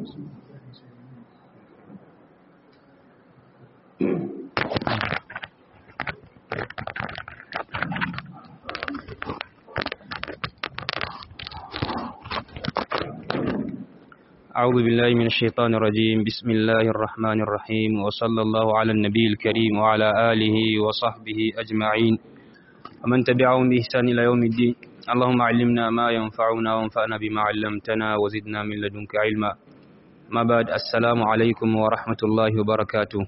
أعوذ بالله من الشيطان الرجيم بسم الله الرحمن الرحيم وصلى الله على النبي الكريم وعلى آله وصحبه أجمعين ومن تبعهم بإحسان إلى يوم الدين اللهم علمنا ما ينفعنا وانفعنا بما علمتنا وزدنا من لدنك علما ما بعد السلام عليكم ورحمة الله وبركاته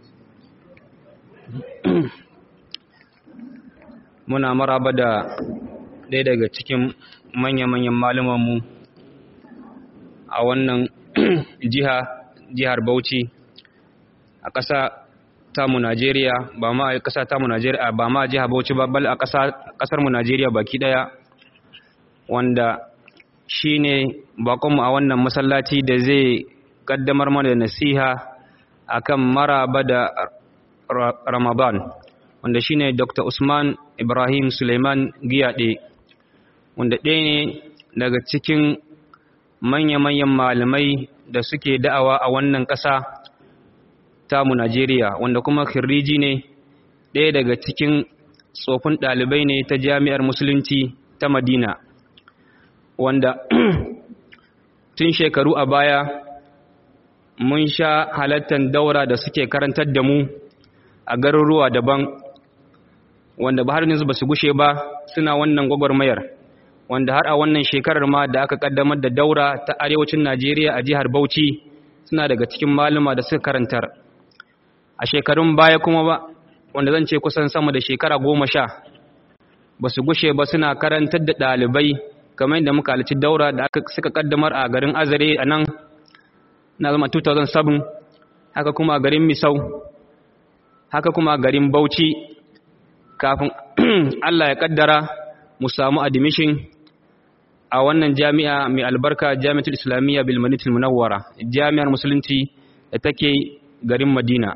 muna maraba da ɗaya daga cikin manya-manyan malumanmu a wannan jiha jihar Bauchi a ƙasa tamu Najeriya ba ma a ƙasa tamu Najeriya ba ma jiha Bauchi ba bal a ƙasar mu Najeriya baki ɗaya wanda shine bakonmu a wannan masallaci da zai kaddamar mana da nasiha akan maraba da Ramadan wanda shine Dr. Usman Ibrahim Suleiman Giyade wanda ɗaya ne daga cikin manya-manyan malamai da suke da'awa a wannan ƙasa tamu Najeriya wanda kuma khirriji ne ɗaya daga cikin tsofin ɗalibai ne ta jami'ar musulunci ta Madina wanda tun shekaru a baya mun sha halattar daura da suke karantar da mu a garuruwa daban wanda ba har yanzu ba su gushe ba suna wannan gwagwarmayar wanda har a wannan shekarar ma da aka kaddamar da daura ta arewacin Najeriya a jihar Bauchi suna daga cikin maluma da suka karantar a shekarun baya kuma ba wanda zan ce kusan sama da shekara goma sha ba su gushe ba suna karantar da ɗalibai kamar yadda muka halici daura da aka suka kaddamar a garin Azare a nan na zama 2007 haka kuma a garin Misau haka kuma a garin Bauchi kafin Allah ya kaddara mu samu admission a wannan jami'a mai albarka jami'atul islamiyya bil madinatul munawwara jami'ar musulunci da take garin Madina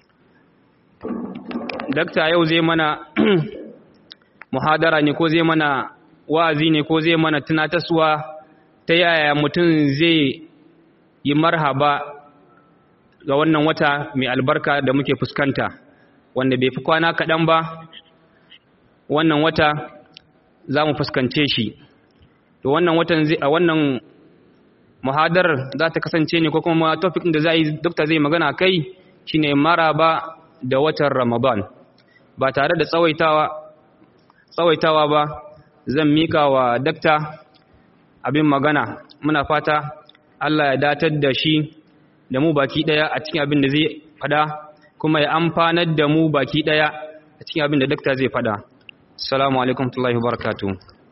dakta yau zai mana muhadara ne ko zai mana wa'azi ne ko zai mana tunatarwa ta yaya mutum zai yi marhaba ga wannan wata mai albarka da muke fuskanta wanda bai fi kwana kaɗan ba wannan wata za mu fuskance shi to wannan watan a wannan muhadar za ta kasance ne ko kuma topic da za yi dokta zai magana kai shine maraba da watan ramadan ba tare da tsawaitawa tsawaitawa ba zan mika wa dakta abin magana muna fata Allah ya datar da shi da mu baki daya a cikin abin da zai fada kuma ya amfanar da mu baki daya a cikin abin da dakta zai fada Assalamu alaikum warahmatullahi wabarakatuh.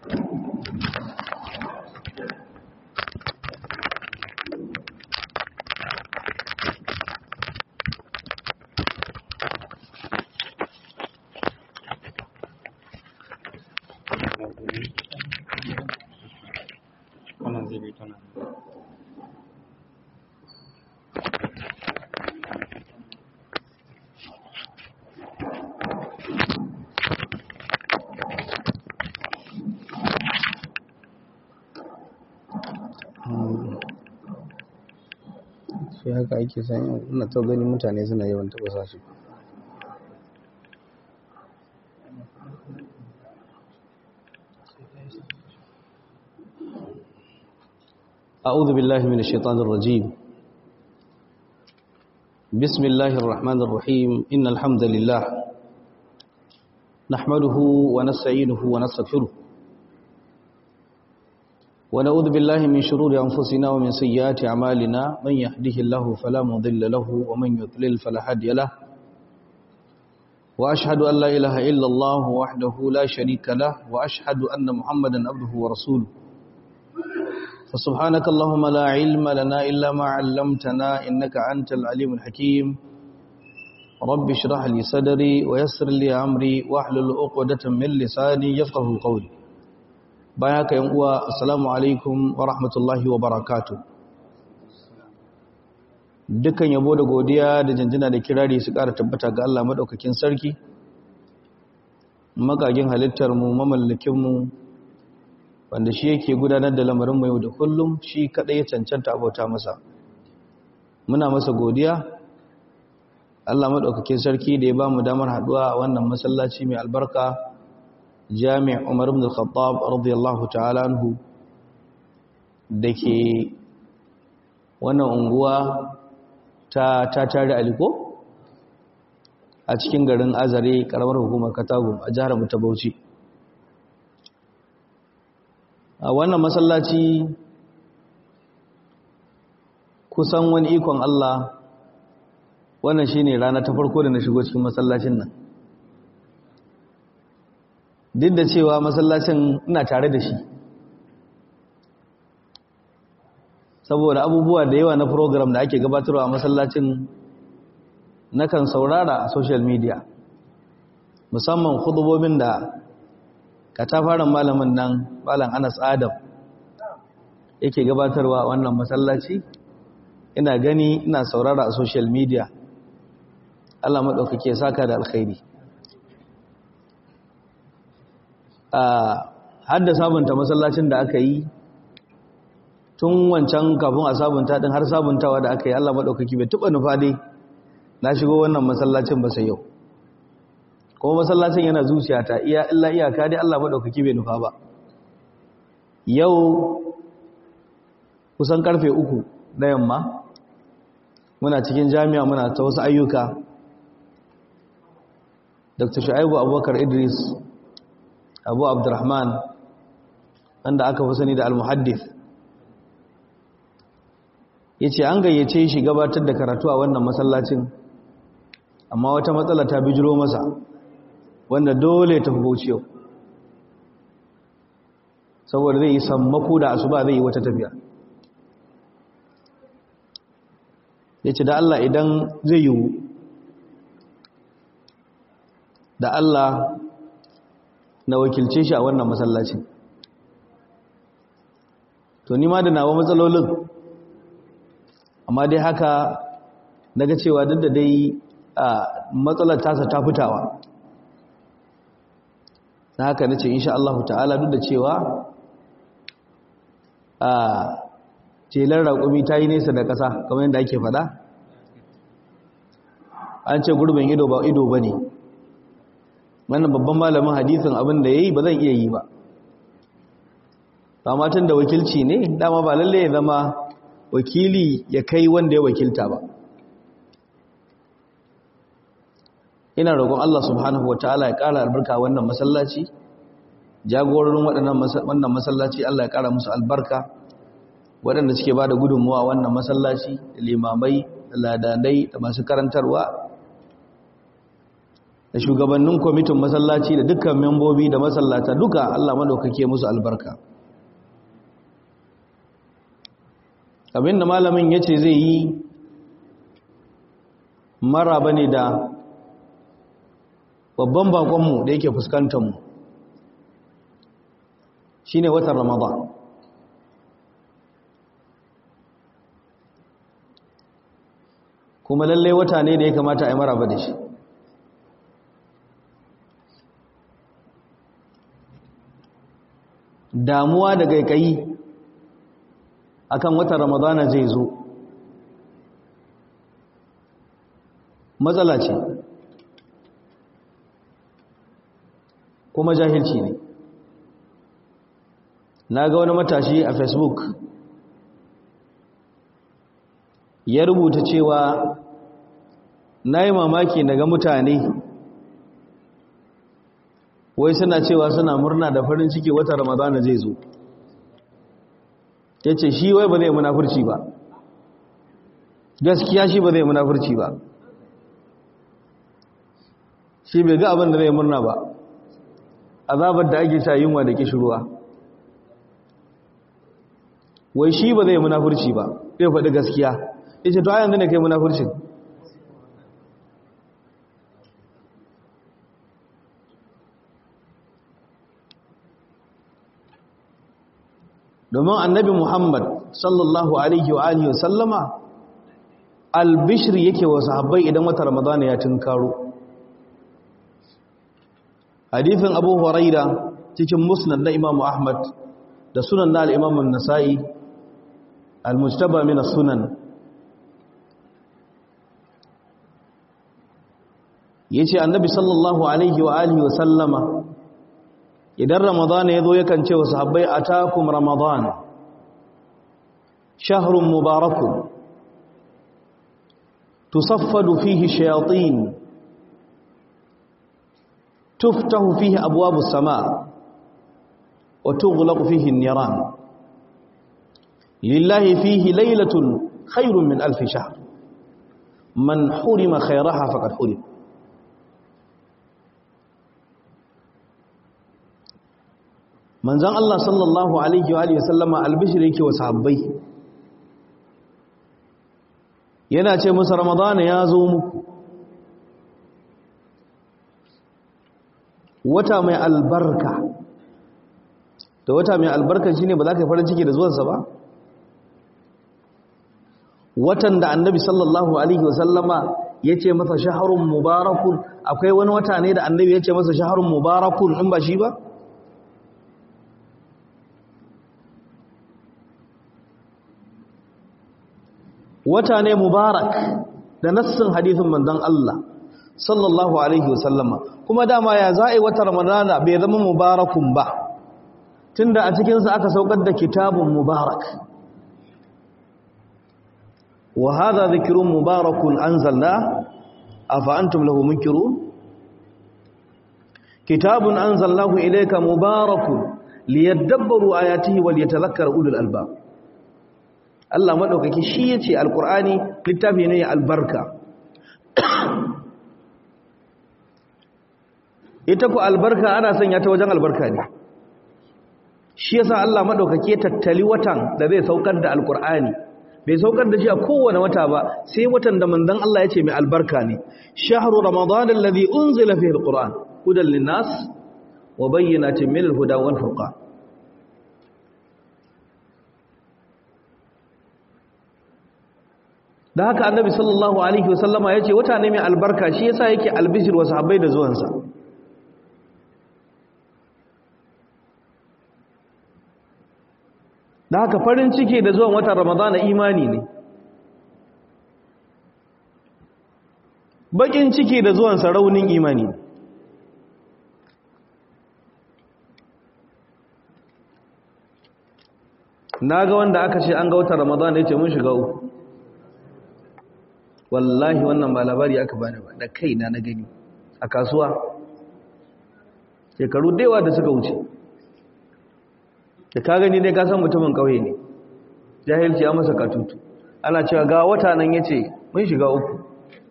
Wannan zai bi tana. shi haka ake sanya ina ta gani mutane suna yawan taɓa sa shi أعوذ بالله من الشيطان الرجيم بسم الله الرحمن الرحيم إن الحمد لله نحمده ونستعينه ونستغفره ونعوذ بالله من شرور أنفسنا ومن سيئات أعمالنا من يهده الله فلا مضل له ومن يضلل فلا هادي له وأشهد أن لا إله إلا الله وحده لا شريك له وأشهد أن محمدا عبده ورسوله فسبحانك اللهم لا علم لنا إلا ما علمتنا إنك أنت العليم الحكيم رب اشرح لي صدري ويسر لي أمري واحلل عقدة من لساني يفقه قولي bayan haka yan uwa assalamu alaikum wa rahmatullahi wa barakatu dukkan yabo da godiya da janjina da kirari su ƙara tabbata ga Allah madaukakin sarki magagin halittar mu mamallakin mu wanda shi yake gudanar da lamarin mu yau da kullum shi kadai ya cancanta abota masa muna masa godiya Allah maɗaukakin sarki da ya ba mu damar haɗuwa a wannan masallaci mai albarka jami' umar ibn al-khattab radiyallahu ta'ala anhu da ke wannan unguwa ta ta tare aliko a cikin garin azare karamar hukumar katagum a jihar mu ta bauchi a wannan masallaci kusan wani ikon Allah wannan shine rana ta farko da na shigo cikin masallacin nan duk da cewa masallacin ina tare da shi saboda abubuwa da yawa na program da ake gabatarwa a masallacin nakan saurara a social media musamman khutubobin da katafaren malamin nan malam Anas Adam yake gabatarwa wannan masallaci ina gani ina saurara a social media Allah maɗaukake saka da alkhairi a hadda sabunta masallacin da aka yi tun wancan kafin a sabunta din har sabuntawa da aka yi Allah maɗaukaki bai tuba nufa dai na shigo wannan masallacin ba sai yau kuma masallacin yana zuciyata iya illa iyaka dai Allah maɗaukaki bai nufa ba yau kusan karfe uku na yamma muna cikin jami'a muna ta wasu ayyuka dr shu'aibu abubakar idris abu abdurrahman wanda aka fi sani da al-muhaddith ya ce an gayyace shi gabatar da karatu a wannan masallacin amma wata matsala ta bijiro masa wanda dole ta fi bauchi saboda zai yi sammako da asuba zai yi wata tafiya ya ce da Allah idan zai yiwu da Allah na wakilce shi a wannan masallacin to ni ma da nawa matsalolin amma dai haka daga cewa duk da dai a matsalar tasa ta fitawa na haka na ce insha Allah ta'ala duk da cewa a telar raƙumi ta yi nesa da ƙasa kamar yadda ake faɗa an ce gurbin ido ba ido ba ne wannan babban malamin hadithin abin da ya yi ba zan iya yi ba amma tun da wakilci ne dama ba lalle ya zama wakili ya kai wanda ya wakilta ba ina roƙon Allah subhanahu wataala ya ƙara albarka wannan masallaci jagororin wannan masallaci Allah ya ƙara musu albarka waɗanda suke ba da gudunmuwa wannan masallaci da limamai da ladanai da masu karantarwa da shugabannin kwamitin masallaci da dukkan membobi da masallata duka Allah maɗaukake musu albarka abinda malamin ya ce zai yi maraba ne da babban bakonmu da yake fuskantarmu shi ne watan ramadan kuma lallai wata ne da ya kamata a yi maraba da shi damuwa da gaikayi akan watan ramadana zai zo matsala ce kuma jahilci ne na ga wani matashi a facebook ya rubuta cewa na yi mamaki daga mutane wai suna cewa suna murna da farin ciki wata ramadana zai zo ya ce shi wai ba zai munafurci ba gaskiya shi ba zai munafurci ba shi bai ga abin da zai murna ba azabar da ake sa yunwa da kishirwa wai shi ba zai munafurci ba zai faɗi gaskiya ya ce to a yanzu ne kai munafurcin domin annabi Muhammad sallallahu alaihi wa alihi sallama albishir yake wa sahabbai idan wata ramadana ya tunkaro hadithin abu huraira cikin musnad na imamu ahmad da sunan na al'imamun nasa'i al-mujtaba min sunan yace annabi sallallahu alaihi wa alihi wa sallama idan ramadan ya zo yakan ce wa sahabbai atakum ramadan shahrun mubarakun tusaffadu fihi shayatin tuftahu fihi abwabus sama wa tughlaqu fihi an-niran lillahi fihi laylatun khairun min alf shahr man hurima khayraha faqad hurim manzon Allah sallallahu alaihi wa alihi wasallama albishir yake wa sahabbai yana ce musu ramadana ya zo muku wata mai albarka da wata mai albarka shine ba za ka yi farin ciki da zuwansa ba watan da annabi sallallahu alaihi wasallama ya ce masa shaharun mubarakun akwai wani wata ne da annabi ya ce masa shaharun mubarakun in ba shi ba wata ne mubarak da nassin hadithin manzon Allah sallallahu alaihi wasallama kuma dama ya za'i wata ramadana bai zama mubarakun ba tunda a cikin sa aka saukar da kitabun mubarak wa hadha dhikrun mubarakun anzalna afa antum lahu munkirun kitabun anzalnahu ilayka mubarakun liyadabbaru ayatihi wal yatadhakkara ulul albab Allah maɗaukaki shi ya ce alƙur'ani littafi ne albarka ita ku albarka ana sanya ta wajen albarka ne shi yasa Allah maɗaukaki tattali watan da zai saukar da alƙur'ani bai saukar da shi a kowane wata ba sai watan da manzon Allah ya ce mai albarka ne shahru ramadan alladhi unzila fihi alquran hudan linnas wa bayyinatin min alhuda wal furqan da haka annabi sallallahu alaihi wasallama ya ce wata ne mai albarka shi yasa yake albishir wa sahabbai da zuwansa da haka farin ciki da zuwan watan ramadana imani ne bakin ciki da zuwansa raunin imani ne na ga wanda aka ce an ga watan ramadana ya ce mun shiga uku wallahi wannan ba labari aka bani ba da kaina na gani a kasuwa shekaru daiwa da suka wuce da ka gani dai ka san mutumin kauye ne jahilci ya masa katutu ana cewa ga wata nan yace mun shiga uku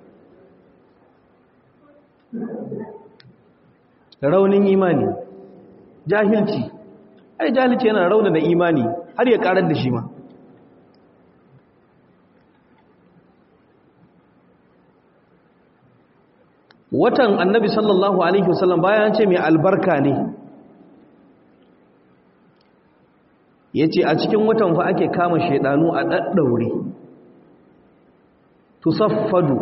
raunin imani jahilci ai jahilci yana rauna da imani har ya karar da shi ma watan annabi sallallahu alaihi wasallam bayan ce mai albarka ne yace a cikin watan fa ake kama shedanu a daddaure tusaffadu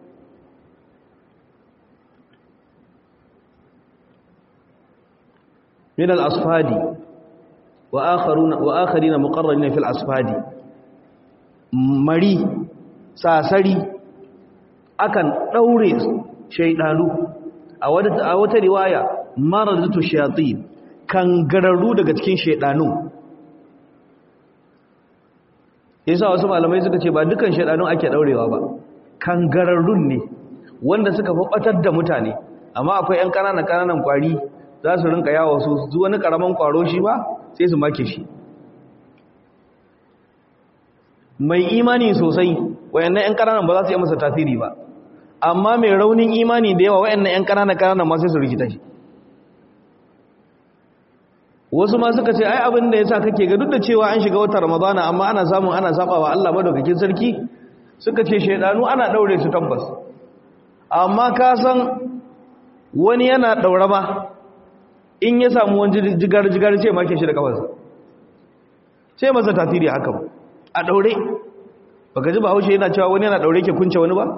min al-asfadi wa akharuna wa akharina muqarrarina fil asfadi mari sasari akan daure shaidanu a wata riwaya maradatu shayatin kangararru daga cikin shaidanu yasa wasu malamai suka ce ba dukan shaidanun ake daurewa ba kangararrun ne wanda suka fabatar da mutane amma akwai yan kananan kananan kwari za su rinka yawo su zu wani karaman kwaro shi ba sai su make shi mai imani sosai wayannan yan kananan ba za su yi masa tasiri ba amma mai raunin imani da yawa wayannan yan kanana kanana ma sai su rikita shi wasu ma suka ce ai abin da yasa kake ga duk da cewa an shiga watan ramadana amma ana samun ana sabawa Allah madaukakin sarki suka ce shedanu ana daure su tabbas amma ka san wani yana daure ba in ya samu wani jigar jigar sai make shi da kafarsa sai masa tasiri haka ba a daure baka ji ba haushe yana cewa wani yana daure ke kunce wani ba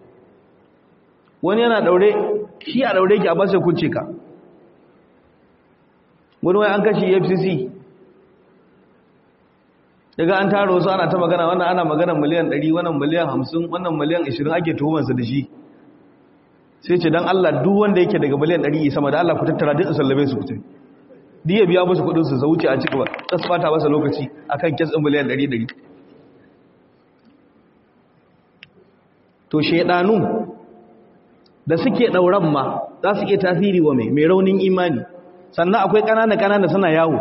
wani yana daure shi a daure ki a basa kunce ka wani wai an kashi fcc daga an taro su ana ta magana wannan ana magana miliyan 100 wannan miliyan 50 wannan miliyan 20 ake tuhumarsa da shi sai ce dan Allah duk wanda yake daga miliyan 100 sama da Allah ku tattara duk sallame su kuce diya biya musu kudin su wuce a cikin ta fata masa lokaci akan kes din miliyan 100 to shedanu da suke dauran ma za su iya tasiri wa mai mai raunin imani sannan akwai kanana kanana suna yawo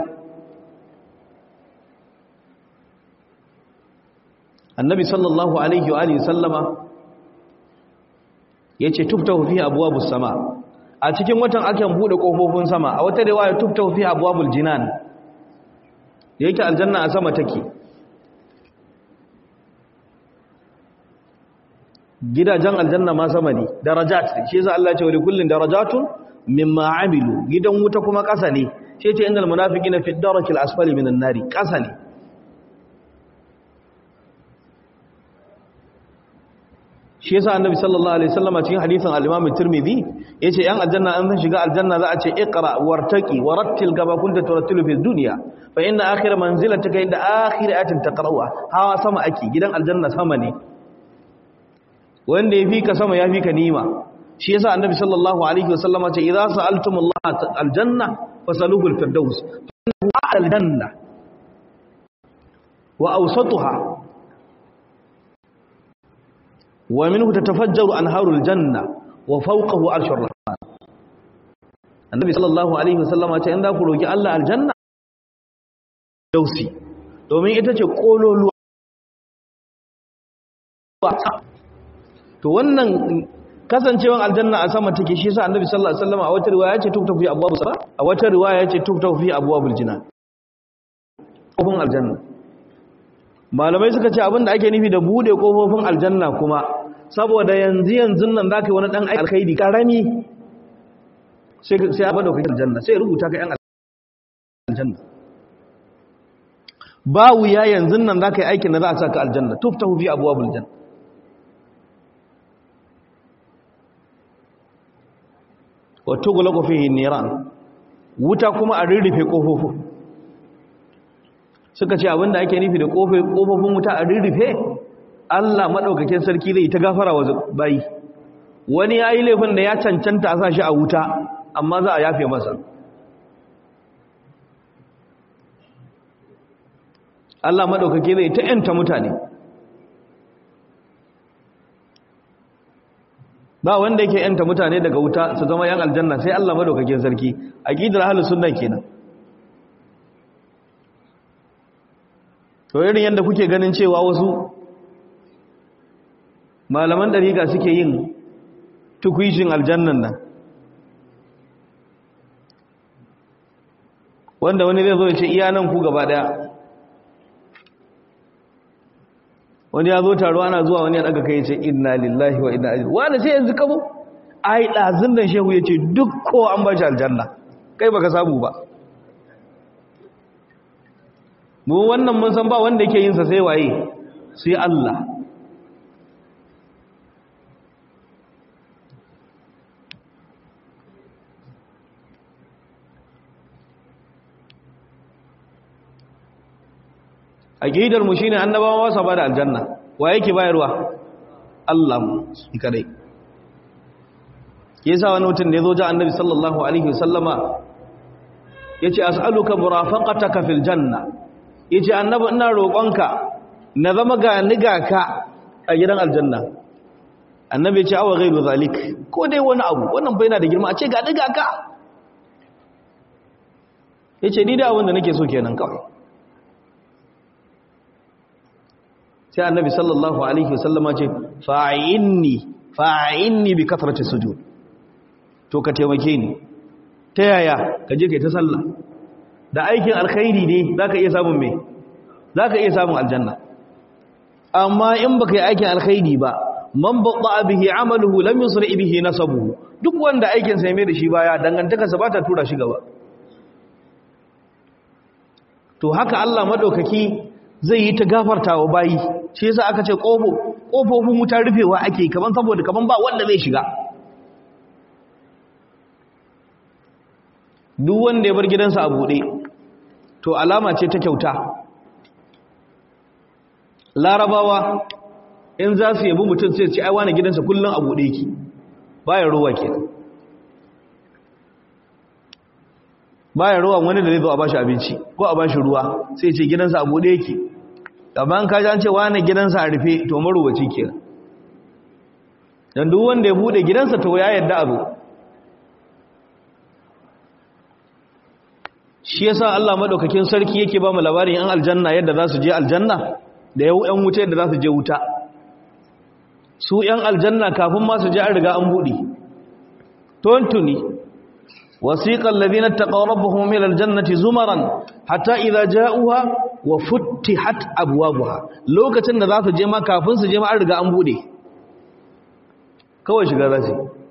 annabi sallallahu alaihi wa alihi sallama yace tuftahu fi abwabus sama a cikin watan akan bude kofofin sama a wata riwaya tuftahu fi abwabul jinan yake aljanna a sama take gidajen aljanna ma sama ne darajat shi yasa Allah ya ce wa likullin darajatun mimma amilu gidan wuta kuma kasa ne shi ce innal munafiqina fi darakil asfali minan nari kasa ne shi yasa annabi sallallahu alaihi wasallam cikin hadisin al-Imam Tirmidhi yace yan aljanna an san shiga aljanna za a ce iqra wartaqi warattil kama kunta turattilu fi dunya fa inna akhir manzilataka inda akhir ayatin taqra'uha hawa sama ake gidan aljanna sama ne wanda yafi ka sama yafi ka nima shi yasa annabi sallallahu alaihi wasallam ce idza sa'altumullah aljanna fasaluhu al-firdaus fa al-janna wa awsatuha ومنه تتفجر أنهار الجنة وفوقه عرش الرحمن النبي صلى الله عليه وسلم ya ce in za ku roki Allah aljanna dausi domin ita ce kololuwa to wannan kasancewan aljanna a sama take shi yasa annabi sallallahu alaihi wasallam a wata riwaya ya ce tuktafu fi abwabus sama a wata riwaya ya ce tuktafu fi abwabul jinan kofin aljanna malamai suka ce abinda ake nufi da bude kofofin aljanna kuma saboda yanzu yanzu nan zaka yi wani dan aiki alkhairi karami sai sai a bada kai aljanna sai rubuta ka yan aljanna ba wuya yanzu nan zaka yi aikin da za a saka aljanna tuftahu fi abwabul janna wa tughlaqu fihi niran wuta kuma a rirrufe kofofin suka ce abinda ake nufi da kofofin wuta a rirrufe Allah maɗaukakin sarki zai ta gafara wa bayi wani ya yi laifin da ya cancanta a sa shi a wuta amma za a yafe masa Allah maɗaukaki zai ta ‘yanta mutane ba wanda yake ‘yanta mutane daga wuta su zama ‘yan aljanna sai Allah maɗaukakin sarki a ƙidar halin sunan kenan to irin yadda kuke ganin cewa wasu malaman dariƙa suke yin tukwishin aljannan nan wanda wani zai zo ya ce iya nan ku gaba daya wani ya zo taro ana zuwa wani ya daga kai ce inna lillahi wa inna ilaihi wani sai yanzu kamo ai dazun nan shehu ya ce duk ko an ba shi aljanna kai baka samu ba mu wannan mun san ba wanda yake yin sa sai waye sai Allah aqidar mu shine annabawa sa bada aljanna wa yake bayarwa Allah shi kadai yasa wani mutum da yazo ja annabi sallallahu alaihi wasallama yace as'aluka murafaqataka fil janna yace annabi ina roƙonka na zama ga niga ka a gidan aljanna annabi yace awa ghairu zalik ko dai wani abu wannan bai na da girma a ce ga niga ka yace ni da abin da nake so kenan kawai sai annabi sallallahu alaihi wasallama ce fa'inni fa'inni bi kathrati sujud to ka taimake ni ta yaya ka je kai ta sallah da aikin alkhairi ne zaka iya samun me zaka iya samun aljanna amma in baka yi aikin alkhairi ba man batta bihi amaluhu lam yusri bihi nasabuhu duk wanda aikin sa ya mai da shi baya dangantakarsa ba ta tura shi gaba to haka Allah madaukaki zai yi ta gafarta wa bayi shi yasa aka ce ƙofofin wuta rufewa ake kaman saboda kaman ba wanda zai shiga duk wanda ya bar gidansa a buɗe to alama ce ta kyauta larabawa in za su yabi mutum sai ce ai wani gidansa kullum a buɗe ki baya ruwa kenan baya ruwan wani da zai zo a bashi abinci ko a bashi ruwa sai ce gidansa a bude yake amma an kaji an ce wani gidansa a rufe to maruwaci kenan dan duk wanda ya bude gidansa to ya yarda abu shi yasa Allah madaukakin sarki yake ba mu labarin yan aljanna yadda za su je aljanna da yau yan wuta yadda za su je wuta su yan aljanna kafin ma su je an riga an bude tontuni wasiqal ladina taqaw rabbuhum ila aljannati zumaran hatta idza ja'uha wa futtihat abwabuha lokacin da za su je ma kafin su je ma an riga an bude kawai shiga za su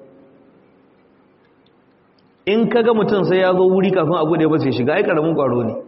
in ka ga mutum sai ya zo wuri kafin abu da ba sai shiga ai karamin kwaro ne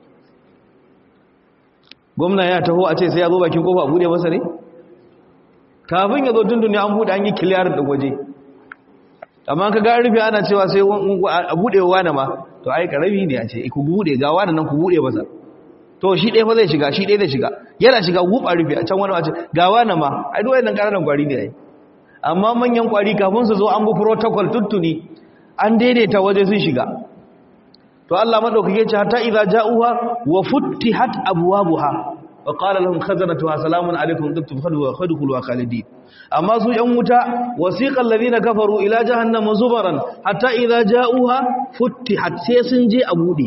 gwamna ya taho a ce sai ya zo bakin kofa abu da masa ne kafin ya zo dundun an bude an yi kiliyar da waje amma ka ga rufe ana cewa sai a bude wa na ma to ai karami ne a ce ku bude ga wani nan ku bude masa to shi ɗaya fa zai shiga shi ɗaya zai shiga yana shiga wuf a rufe a can wani wace ga wani ma ai duk wannan ƙananan kwari ne ai amma manyan kwari kafin su zo an bi protocol tuttuni an daidaita waje sun shiga to Allah madaukake ce hatta idza ja'uha wa futtihat abwabuha wa qala lahum khazanatuha salamun alaykum tibtum khadwa khadkhulu khalidin amma su yan wuta wasiqal ladina kafaru ila jahannama zubaran hatta idza ja'uha futtihat sai sun je a bude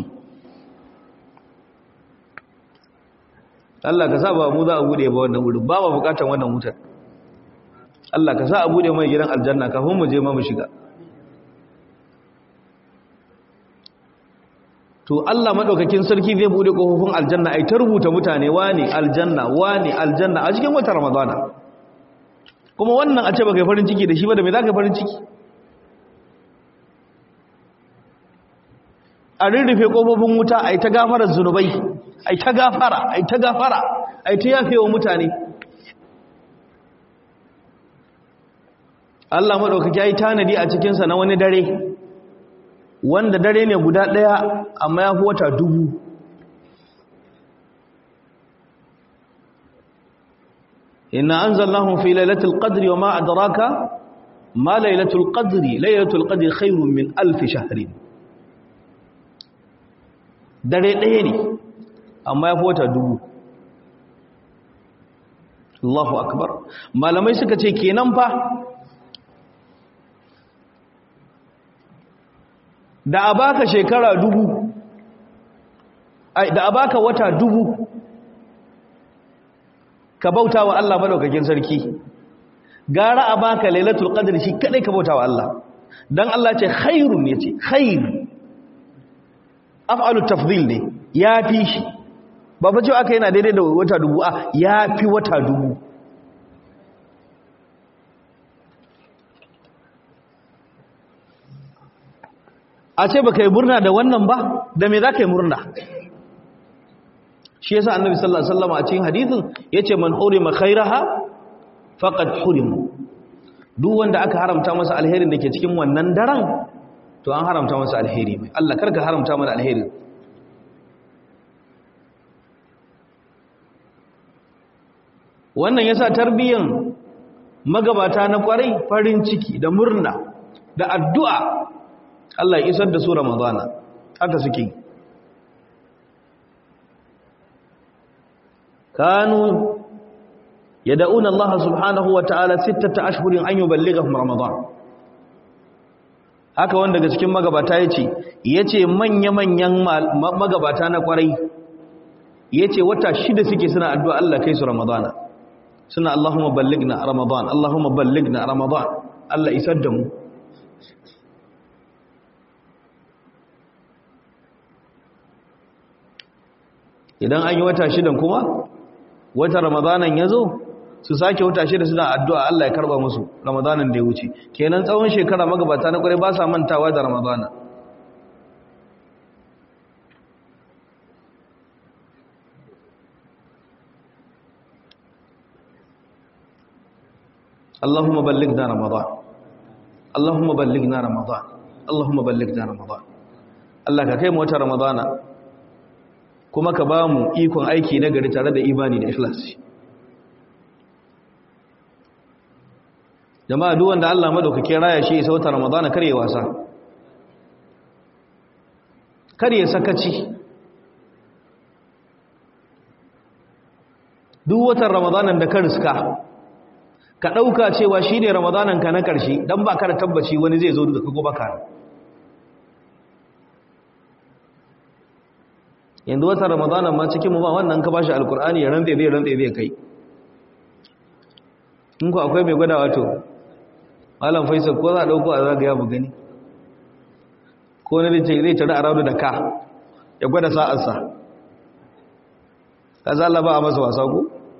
Allah ka sa ba mu za a bude ba wannan wurin ba ba bukatan wannan wutar Allah ka sa a bude mai gidan aljanna kafin mu je ma mu shiga to Allah madaukakin sarki zai bude kofofin aljanna ai ta rubuta mutane wani aljanna wani aljanna a cikin watan ramadana kuma wannan a ce baka yi farin ciki da shi ba da me zaka yi farin ciki a rirrufe kofofin wuta ai ta gafarar zunubai ai ta gafara ai ta gafara ai ta yafewa mutane Allah madaukaki ya yi tanadi a cikinsa na wani dare wanda dare ne guda ɗaya amma ya fi wata dubu inna anzalnahu fi lailatul qadri wa ma adraka ma lailatul qadri lailatul qadri khairun min alf shahrin dare ɗaya ne amma ya fi wata dubu Allahu akbar malamai suka ce kenan fa da a baka shekara dubu da a baka wata dubu ka bauta wa Allah madaukakin sarki gara a baka lailatul qadr shi kadai ka bauta wa Allah dan Allah ce khairun yace khair af'alu tafdhil ne yafi shi ba fa cewa aka yana daidai da wata dubu a yafi wata dubu a ce baka yi murna da wannan ba da me za ka yi murna shi yasa annabi sallallahu alaihi wasallam a cikin hadisin yace man hurima khairaha faqad hurim duk wanda aka haramta masa alherin da ke cikin wannan daren to an haramta masa alheri mai Allah karka haramta mana alheri wannan yasa tarbiyan magabata na kwarai farin ciki da murna da addu'a Allah ya isar da su Ramadana haka suke kanu yad'una Allah subhanahu wa ta'ala sittata ashhurin an yuballighahum Ramadan haka wanda daga cikin magabata yace yace manya-manyan magabata na kwarai yace wata shida suke suna addu'a Allah kai su Ramadana suna Allahumma ballighna Ramadan Allahumma ballighna Ramadan Allah isar da mu idan an yi wata shidan kuma wata ramadanan ya zo su sake wata shida suna addu'a Allah ya karba musu ramadanan da ya wuce kenan tsawon shekara magabata na kwarai ba sa mantawa da ramadana Allahumma ballighna ramadan Allahumma ballighna ramadan Allahumma ballighna ramadan Allah ka kai mu wata ramadana kuma ka ba mu ikon aiki na gari tare da imani da ikhlasi jama'a duk wanda Allah madaukake raya shi isa wata ramadana kar ya wasa kar ya sakaci duk watan ramadanan da ka riska ka ɗauka cewa shi ne ramadanan ka na ƙarshe don ba ka da tabbaci wani zai zo da ka gobe ka yanzu watan ramadanan ma cikin mu ba wannan ka bashi alkur'ani ya rantse zai rantse zai kai in ku akwai mai gwada wato malam faisal ko za a ɗauko a zagaya mu gani ko na zai tare a raudu da ka ya gwada sa'arsa ka za ba a masa wasa ku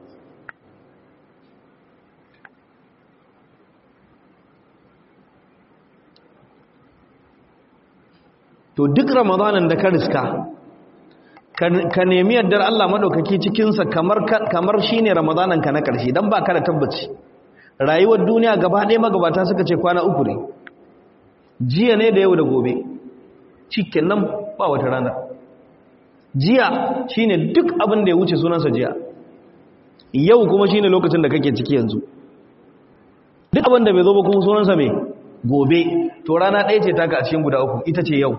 to duk ramadanin da ka riska ka nemi yardar Allah maɗaukaki cikinsa kamar shi ne ramadanin ka na ƙarshe don ba ka da tabbaci rayuwar duniya gaba ɗaya magabata suka ce kwana uku ne jiya ne da yau da gobe cikin nan ba wata rana jiya shine duk abin da ya wuce sunansa jiya yau kuma shine lokacin da kake ciki yanzu duk abin da bai zo ba kuma sunansa mai gobe to rana ɗaya ce taka a cikin guda uku ita ce yau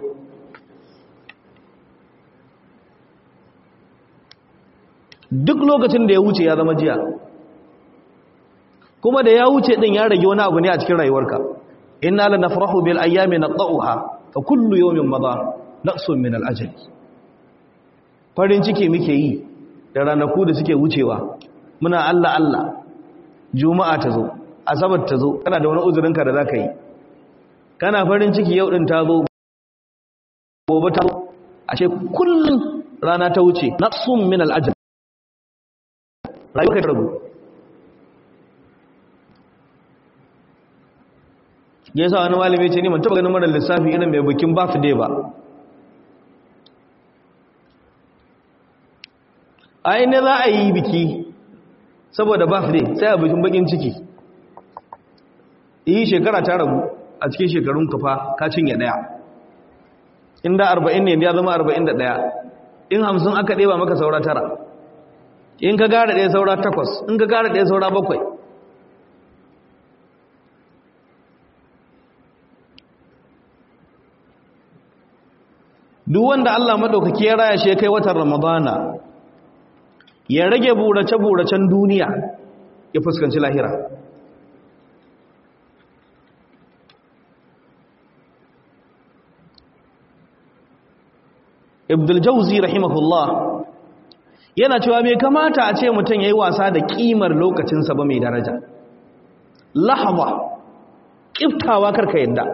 duk lokacin da ya wuce ya zama jiya kuma da ya wuce din ya rage wani abu ne a cikin rayuwarka inna la nafrahu bil ayyami naqta'uha fa kullu yawmin madha naqsun min al ajali farin ciki muke yi da ranaku da suke wucewa muna Allah Allah juma'a ta zo asabar ta zo kana da wani uzurinka da zaka yi kana farin ciki yau din ta zo gobe ta zo a ce kullum rana ta wuce naqsun min al ajal rayuwa ta rabu yasa wani malami ce ni man taba ganin mara lissafi irin mai bikin birthday ba a inda za a yi biki saboda birthday sai a bikin bakin ciki yi shekara ta ragu a cikin shekarun kafa ka cinye daya inda 40 ne ya zama 41 in 50 aka ɗeba maka saura tara in ka gara ɗaya saura takwas in ka gara ɗaya saura bakwai duk wanda Allah madaukaki ya raya shi kai watan Ramadana ya rage burace-buracen duniya ya fuskanci lahira Ibdul Jauzi rahimahullah yana cewa bai kamata a ce mutum yayi wasa da kimar lokacinsa ba mai daraja lahaba kiftawa karka yadda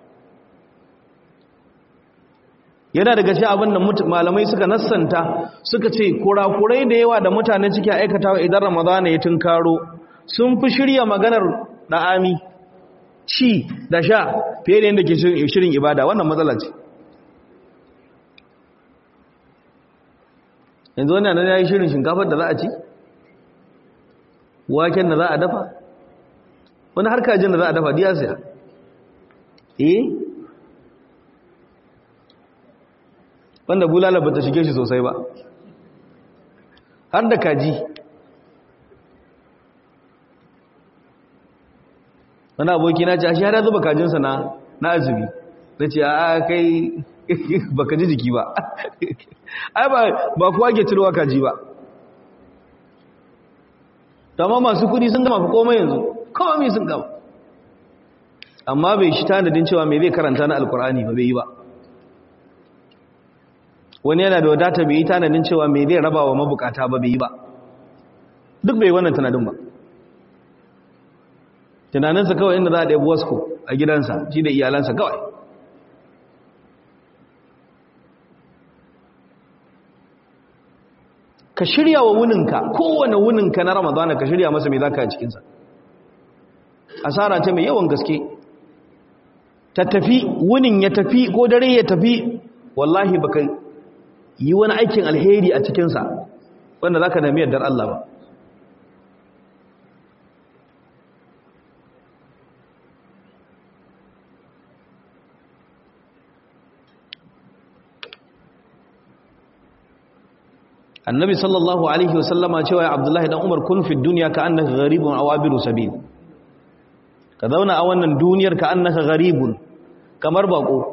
yana daga ce abin da malamai suka nassanta suka ce kurakurai da yawa da mutane suke aikatawa idan ramadana ya tunkaro sun fi shirya maganar da'ami ci da sha fiye da yadda ke shirin ibada wannan matsala ce yanzu wani nan ya yi shirin shinkafar da za a ci waken da za a dafa wani harkajin da za a dafa diya siya eh wanda bulala ba ta shige shi sosai ba har da kaji wani aboki na ce a shi har ya zuba kajinsa na na azumi na ce a kai ba ka ji jiki ba ai ba kuwa ke cirowa kaji ba tamma masu kudi sun gama fi komai yanzu komai sun gama amma bai shi tanadin cewa mai zai karanta na alkur'ani ba bai yi ba wani yana da wadata bai yi tanadin cewa mai zai raba wa mabukata ba bai yi ba duk bai wannan tanadin ba tunaninsa kawai inda za a ɗaya wasko a gidansa shi da iyalansa kawai ka shirya wa wuninka kowane wuninka na ramadana ka shirya masa mai za ka a cikinsa asara ce mai yawan gaske ta tafi wunin ya tafi ko dare ya tafi wallahi baka yi wani aikin alheri a cikinsa wanda za ka nemi yardar Allah ba annabi sallallahu alaihi wasallama cewa ya abdullahi dan umar kun fi duniya ka annaka gharibun awabiru sabil ka zauna a wannan duniyar ka annaka gharibun kamar bako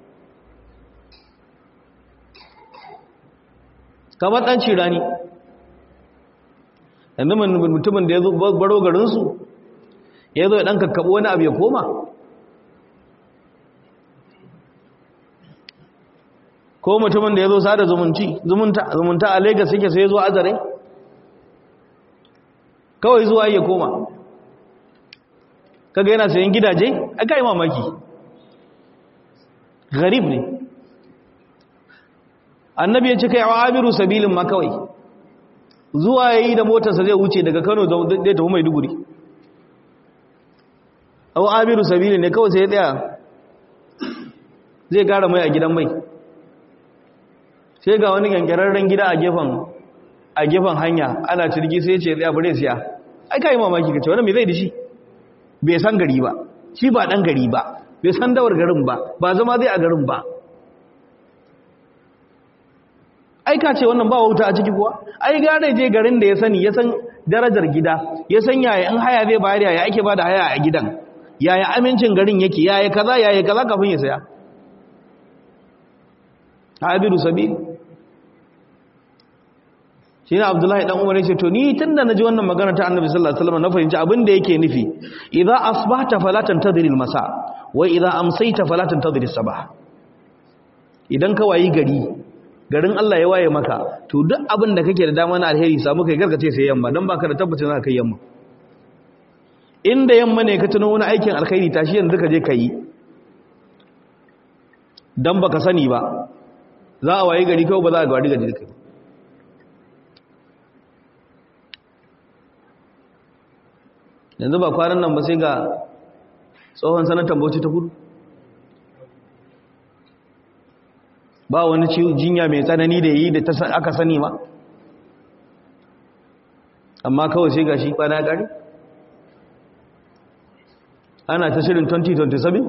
kamar dan cirani yanzu mutumin da ya zo baro garinsu ya zo ya dan kakkaɓo wani abu ya koma ko mutumin da ya zo sada zumunta a Legas yake sai ya zo azare kawai zuwa ya koma kaga yana sayan gidaje aka yi mamaki garib ne annabi ya ce kai wa abiru sabilin ma kawai zuwa ya yi da motarsa zai wuce daga kano zai tafi mai duguri au abiru sabilin ne kawai sai ya tsaya zai kara mai a gidan mai sai ga wani gangararren gida a gefen a gefen hanya ana cirgi sai ce tsaya bare siya ai kai mamaki kace wannan me zai da shi bai san gari ba shi ba dan gari ba bai san dawar garin ba ba zama zai a garin ba ai ka ce wannan ba wauta a ciki kuwa ai gare je garin da ya sani ya san darajar gida ya san yaya in haya zai bayar yaya ake bada haya a gidan yaya amincin garin yake yaya kaza yaya kaza kafin ya saya abiru sabil shi ne abdullahi dan umar yace to ni tunda naji wannan magana ta annabi sallallahu alaihi wasallam na fahimci abin da yake nufi idza asbahta fala tantadhir almasa wa idza amsayta fala tantadhir as-sabah idan ka wayi gari garin Allah ya waye maka to duk abin da kake da dama na alheri samu kai gargace sai yamma dan baka da tabbacin za ka kai yamma inda yamma ne ka tuno wani aikin alkhairi tashi yanzu ka je ka yi dan baka sani ba za a waye gari kawai ba za a gari gari kai yanzu ba kwanan nan ba sai ga tsohon sanatan bauchi ta kudu ba wani jinya mai tsanani da yi da aka sani ma amma kawai sai ga shi kwana gari ana ta shirin 2027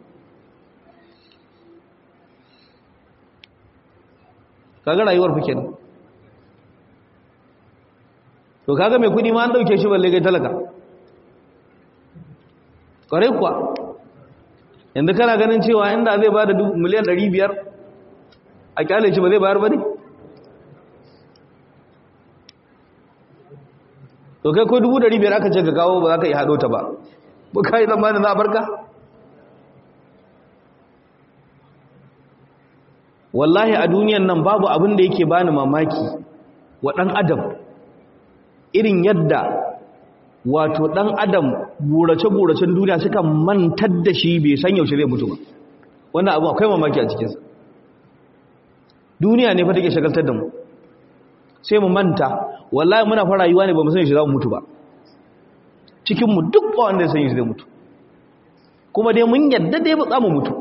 kaga rayuwar fi kenan to kaga mai kudi ma an dauke shi balle gai talaka kwarai kuwa yanzu kana ganin cewa inda zai ba da miliyan 500 a kyale shi ba zai bayar ba ne to kai ko 500 aka ce ka kawo ba za ka yi haɗo ta ba ba ka yi zamanin za a barka wallahi a duniyan nan babu abin da yake bani mamaki wa ɗan adam irin yadda wato ɗan adam burace-buracen duniya suka mantar da shi bai san yaushe zai mutu ba wannan abu akwai mamaki a cikinsa duniya ne fa take shagaltar da mu sai mu manta wallahi muna fara rayuwa ne ba mu san yaushe za mu mutu ba cikinmu duk ba wanda ya san yaushe zai mutu kuma dai mun yadda dai ba za mu mutu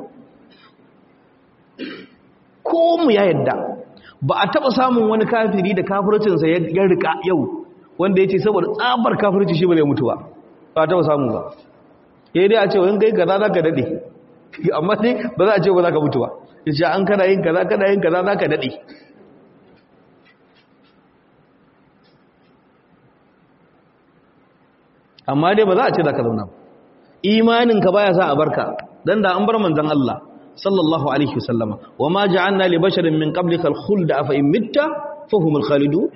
ko mu ya yadda ba a taba samun wani kafiri da kafircinsa ya rika yau wanda ya ce saboda tsabar kafirci shi ba zai mutu ba ba a taba samu ba ya dai a ce wani kai kaza za ka daɗe amma dai ba za a ce ba za ka mutu ba ya ce an kana yin kaza kana yin kaza za ka daɗe amma dai ba za a ce za ka zauna ba imaninka baya sa a barka dan da an bar manzon Allah sallallahu alaihi wasallama wama ja'alna li basharin min qablika al-khulda afa in mitta fahumul khalidun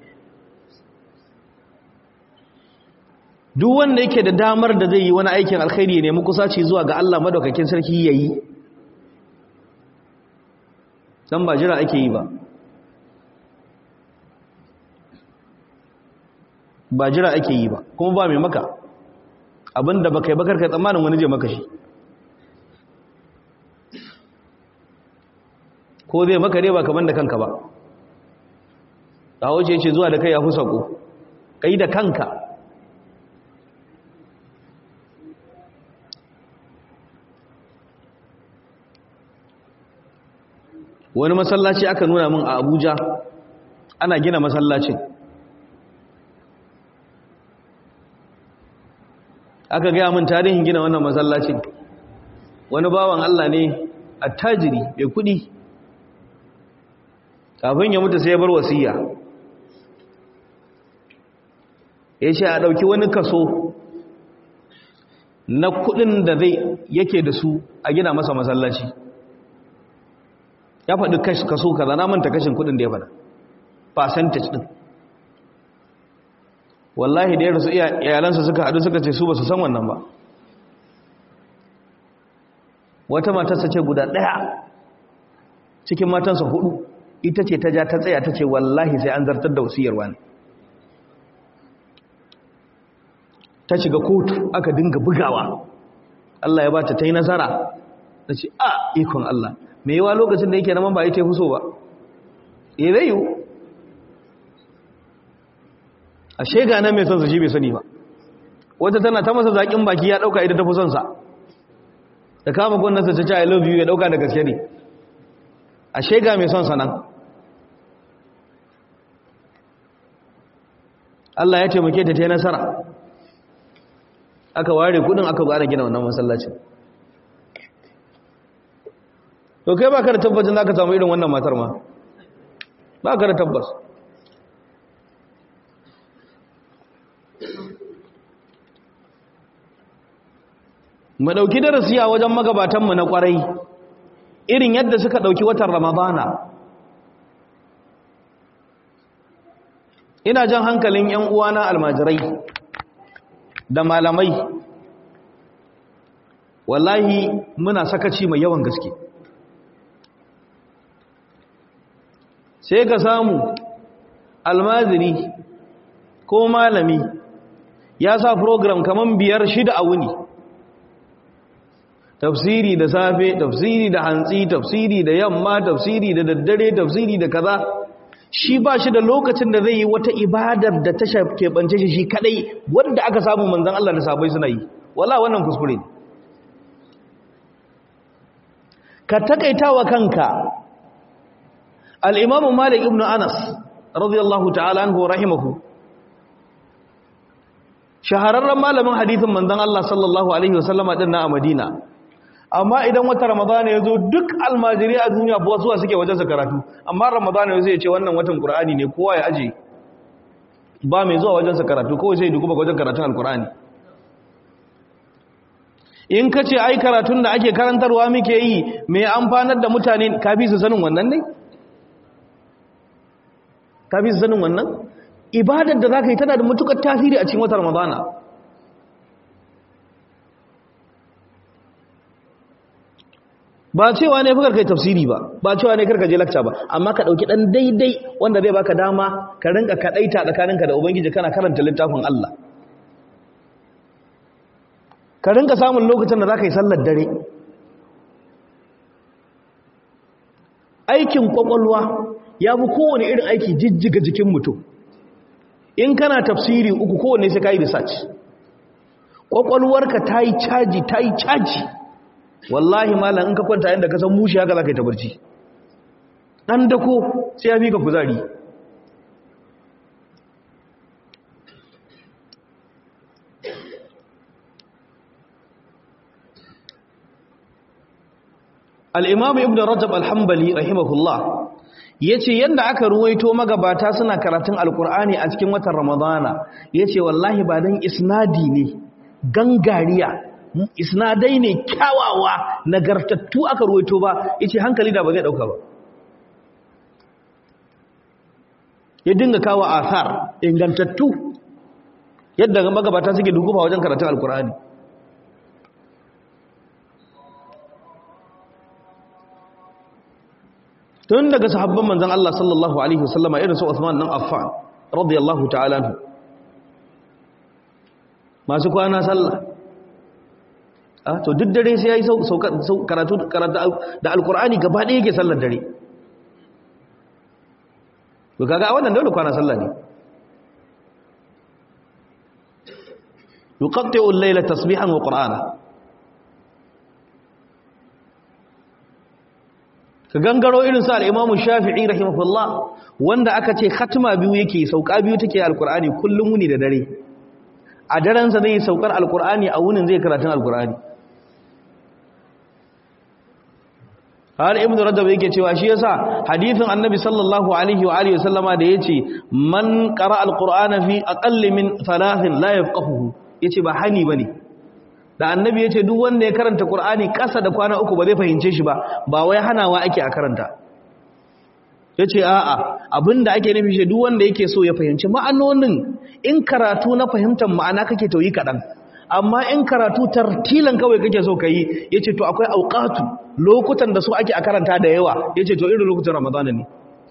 duk wanda yake da damar da zai yi wani aikin alkhairi ne mu kusaci zuwa ga Allah madaukakin sarki yayi dan ba jira ake yi ba ba jira ake yi ba kuma ba mai maka abinda baka yi bakar kai tsammanin wani je maka shi ko zai maka dai ba kaman da kanka ba ta wuce ce zuwa da kai ya fi sako kai da kanka wani masallaci aka nuna min a abuja ana gina masallacin aka gaya min tarihin gina wannan masallacin wani bawan allah ne attajiri mai kudi kafin ya mutu sai ya bar wasiya ya ce a ɗauki wani kaso na kudin da zai yake da su a gina masa masallaci ya faɗi kaso kaza na manta kashin kudin da ya faɗa percentage din wallahi da ya rasu iyalansa suka haɗu suka ce su ba su san wannan ba wata matarsa ce guda ɗaya cikin matansa hudu ita ce ta ja ta tsaya ta ce wallahi sai an zartar da wasiyar wani ta shiga kotu aka dinga bugawa Allah ya ba ta ta yi nasara ta ce a ikon Allah mai yawa lokacin da yake naman ba ita fi so ba e zai yiwu a shega nan mai son su shi bai sani ba wata tana ta masa zaƙin baki ya ɗauka ita ta fi son sa da kama gwamnati ta ce I love you ya ɗauka da gaske ne a shega mai son sa nan Allah ya taimake ta ta yi nasara aka ware kudin aka zo ana gina wannan masallacin to kai baka da tabbacin zaka samu irin wannan matar ma baka da tabbas mu dauki darasi a wajen magabatan mu na kwarai irin yadda suka dauki watan ramadana ina jan hankalin yan uwana almajirai da malamai wallahi muna sakaci mai yawan gaske sai ka samu almaziri ko malami ya sa program kaman biyar shida a wuni tafsiri da safe tafsiri da hantsi tafsiri da yamma tafsiri da daddare tafsiri da kaza shi ba shi da lokacin da zai yi wata ibadar da ta keɓance shi shi kadai wanda aka samu manzan Allah da sabai suna yi wala wannan kuskure ka takaita wa kanka al'imamu malik ibn anas radiyallahu ta'ala anhu rahimahu shahararren malamin hadithin manzan Allah sallallahu alaihi wasallama din na a madina amma idan wata ramadana ya zo duk almajiri a duniya buwa zuwa suke wajensa karatu amma ramadana ya zai ce wannan watan ƙur'ani ne kowa ya aje ba mai zuwa wajensa karatu kawai sai duku ba wajen karatun alƙur'ani in ka ce ai karatun da ake karantarwa muke yi mai amfanar da mutane kafi su sanin wannan ne kafi su sanin wannan ibadar da za ka yi tana da matukar tasiri a cikin watan ramadana ba cewa ne fa kai tafsiri ba ba cewa ne karka je lakca ba amma ka dauki dan daidai wanda zai baka dama ka rinka kadaita tsakaninka da ubangiji kana karanta littafin Allah ka rinka samun lokacin da zaka yi sallar dare aikin kwakwalwa ya fi kowane irin aiki jijjiga jikin mutum in kana tafsiri uku kowane sai ka yi research kwakwalwarka ta yi caji ta yi caji wallahi malam in ka kwanta yadda ka san mushi haka za ka yi ta barci ɗan dako sai ya fi ka kuzari al'imamu ibn rajab alhambali rahimahullah ya ce yadda aka ruwaito magabata suna karatun alkur'ani a cikin watan ramadana ya ce wallahi ba don isnadi ne gangariya isnadai ne kyawawa nagartattu aka ruwaito ba yace hankali da ba zai dauka ba ya dinga kawo athar ingantattu yadda magabata suke dukufa wajen karatun alkur'ani tun daga sahabban manzon Allah sallallahu alaihi wasallama irin su Uthman dan Affan radiyallahu ta'ala anhu masu kwana sallah a to duk dare sai yayi karatu karatu da alqur'ani gaba ɗaya yake sallar dare to kaga a wannan dole kwana sallah ne yuqatti'u al-layla tasbihan wa qur'ana ka gangaro irin sa al-imam shafi'i rahimahullah wanda aka ce khatma biyu yake sauka biyu take alqur'ani kullum wuni da dare a daren sa zai saukar alqur'ani a wunin zai karatun alqur'ani har ibn rajab yake cewa shi yasa hadithin annabi sallallahu alaihi wa alihi wasallama da yace man qara alqur'ana fi aqall min thalathin la yafqahuhu yace ba hani bane da annabi ya ce duk wanda ya karanta Qur'ani ƙasa da kwana uku ba zai fahimce shi ba ba wai hanawa ake a karanta ya ce a'a abinda ake nufi shi duk wanda yake so ya fahimci ma'anonin in karatu na fahimtar ma'ana kake to yi kaɗan amma in karatu tartilan kawai kake so ka yi ya ce to akwai auƙatu lokutan da su ake a karanta da yawa ya ce to irin lokutan ramadana ne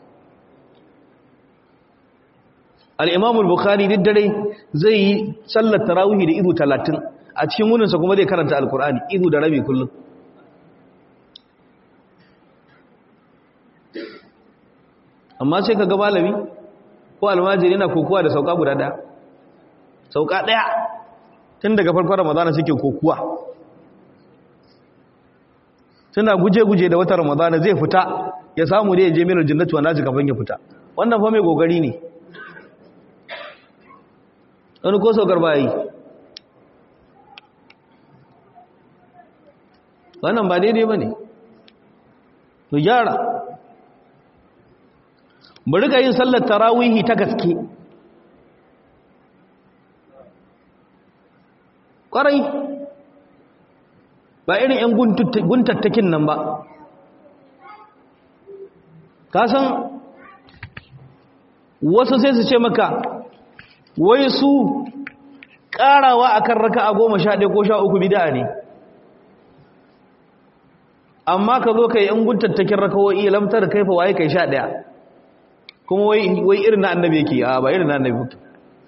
al'imamul bukhari duk dare zai yi sallar tarawihi da izu talatin a cikin wuninsa kuma zai karanta alkur'ani izu da rabi kullum amma sai ka ga malami ko almajiri yana kokuwa da sauka guda daya sauka daya tun daga farkon ramadana suke kokuwa suna guje-guje da wata ramadana zai fita ya samu da ya je minar jinnatu wa naji kafin ya fita wannan fa mai gogari ne wani ko saukar bayi wannan ba daidai ba ne to gyara bari ga yin sallar tarawihi ta gaske ƙwarai ba irin 'yan guntattakin nan ba ka san wasu sai su ce maka wai su ƙarawa akan raka a goma sha ɗaya ko sha uku bida ne amma ka zo ka yi 'yan guntattakin rakawo'i lamtar kaifa waye kai sha ɗaya kuma wai irin na annabi yake a ba irin na annabi yake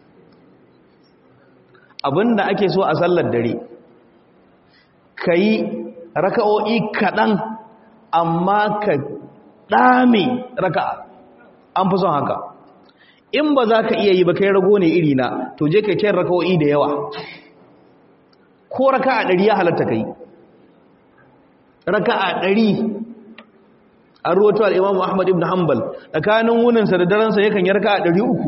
abinda ake so a sallar dare ka yi raka'o'i kaɗan amma ka ɗame raka'a an fi son haka in ba za ka iya yi ba kai rago ne iri na to je ka yi raka'o'i da yawa ko raka'a ɗari ya halatta ka yi raka'a ɗari an ruwato al'imamu ahmad ibn hanbal tsakanin wuninsa da daransa yakan yi raka'a ɗari uku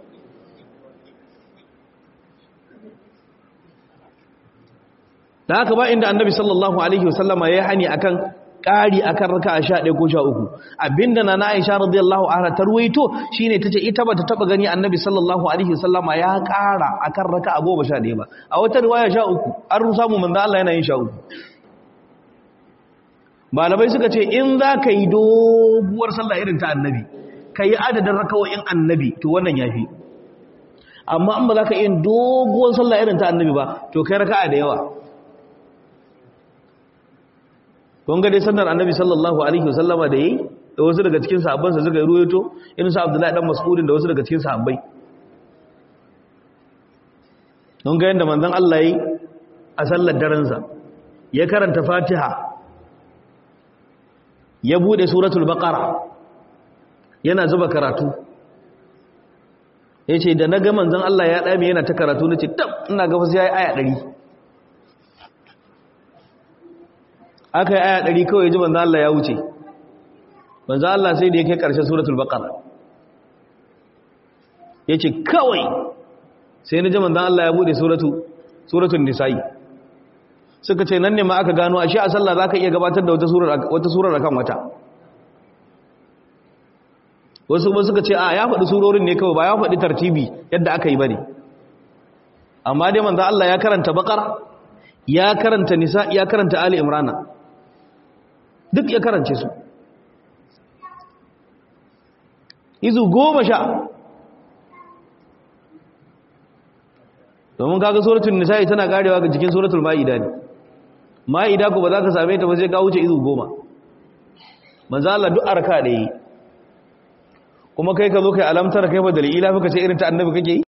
da haka ba inda annabi sallallahu alaihi wasallama ya hani akan ƙari akan raka'a sha ɗaya ko sha uku abinda na na aisha radiyallahu anha ta ruwaito shine tace ita bata taba gani annabi sallallahu alaihi wasallama ya ƙara akan raka'a goma sha ɗaya ba a wata riwaya sha uku an samu manzo Allah yana yin sha uku malamai suka ce in za ka yi doguwar sallah irin ta annabi ka yi adadin rakawoyin annabi to wannan ya fi amma an ba za ka yi doguwar sallah irin ta annabi ba to kai raka'a da yawa kun ga dai sannar annabi sallallahu alaihi wasallama da yi da wasu daga cikin sahabbansa suka yi ruwaito irin sa abdullahi dan mas'udin da wasu daga cikin sahabbai kun ga yadda manzon Allah yi a sallar darensa ya karanta fatiha ya bude suratul baqara yana zuba karatu yace da naga manzon Allah ya dame yana ta karatu nace tab ina ga fa sai aya 100 aka yi aya 100 kawai ji manzon Allah ya wuce manzon Allah sai da yake karshen suratul baqara yace kawai sai na ji manzon Allah ya bude suratu suratul nisa'i suka ce nan ne ma aka gano ashe a sallah zaka iya gabatar da wata surar wata surar akan wata wasu kuma suka ce a ya faɗi surorin ne kawai ba ya faɗi tartibi yadda aka yi bane amma dai manzo Allah ya karanta baqara ya karanta nisa ya karanta ali imrana duk ya karance su izu goma sha domin kaga suratul nisa'i tana karewa ga jikin suratul maida ne maida ko ba za ka same ta ba sai ka wuce izu goma manzo Allah duk arka da yi kuma kai ka zo kai alamtar kai ba dalila fa ka ce irin ta annabi kake yi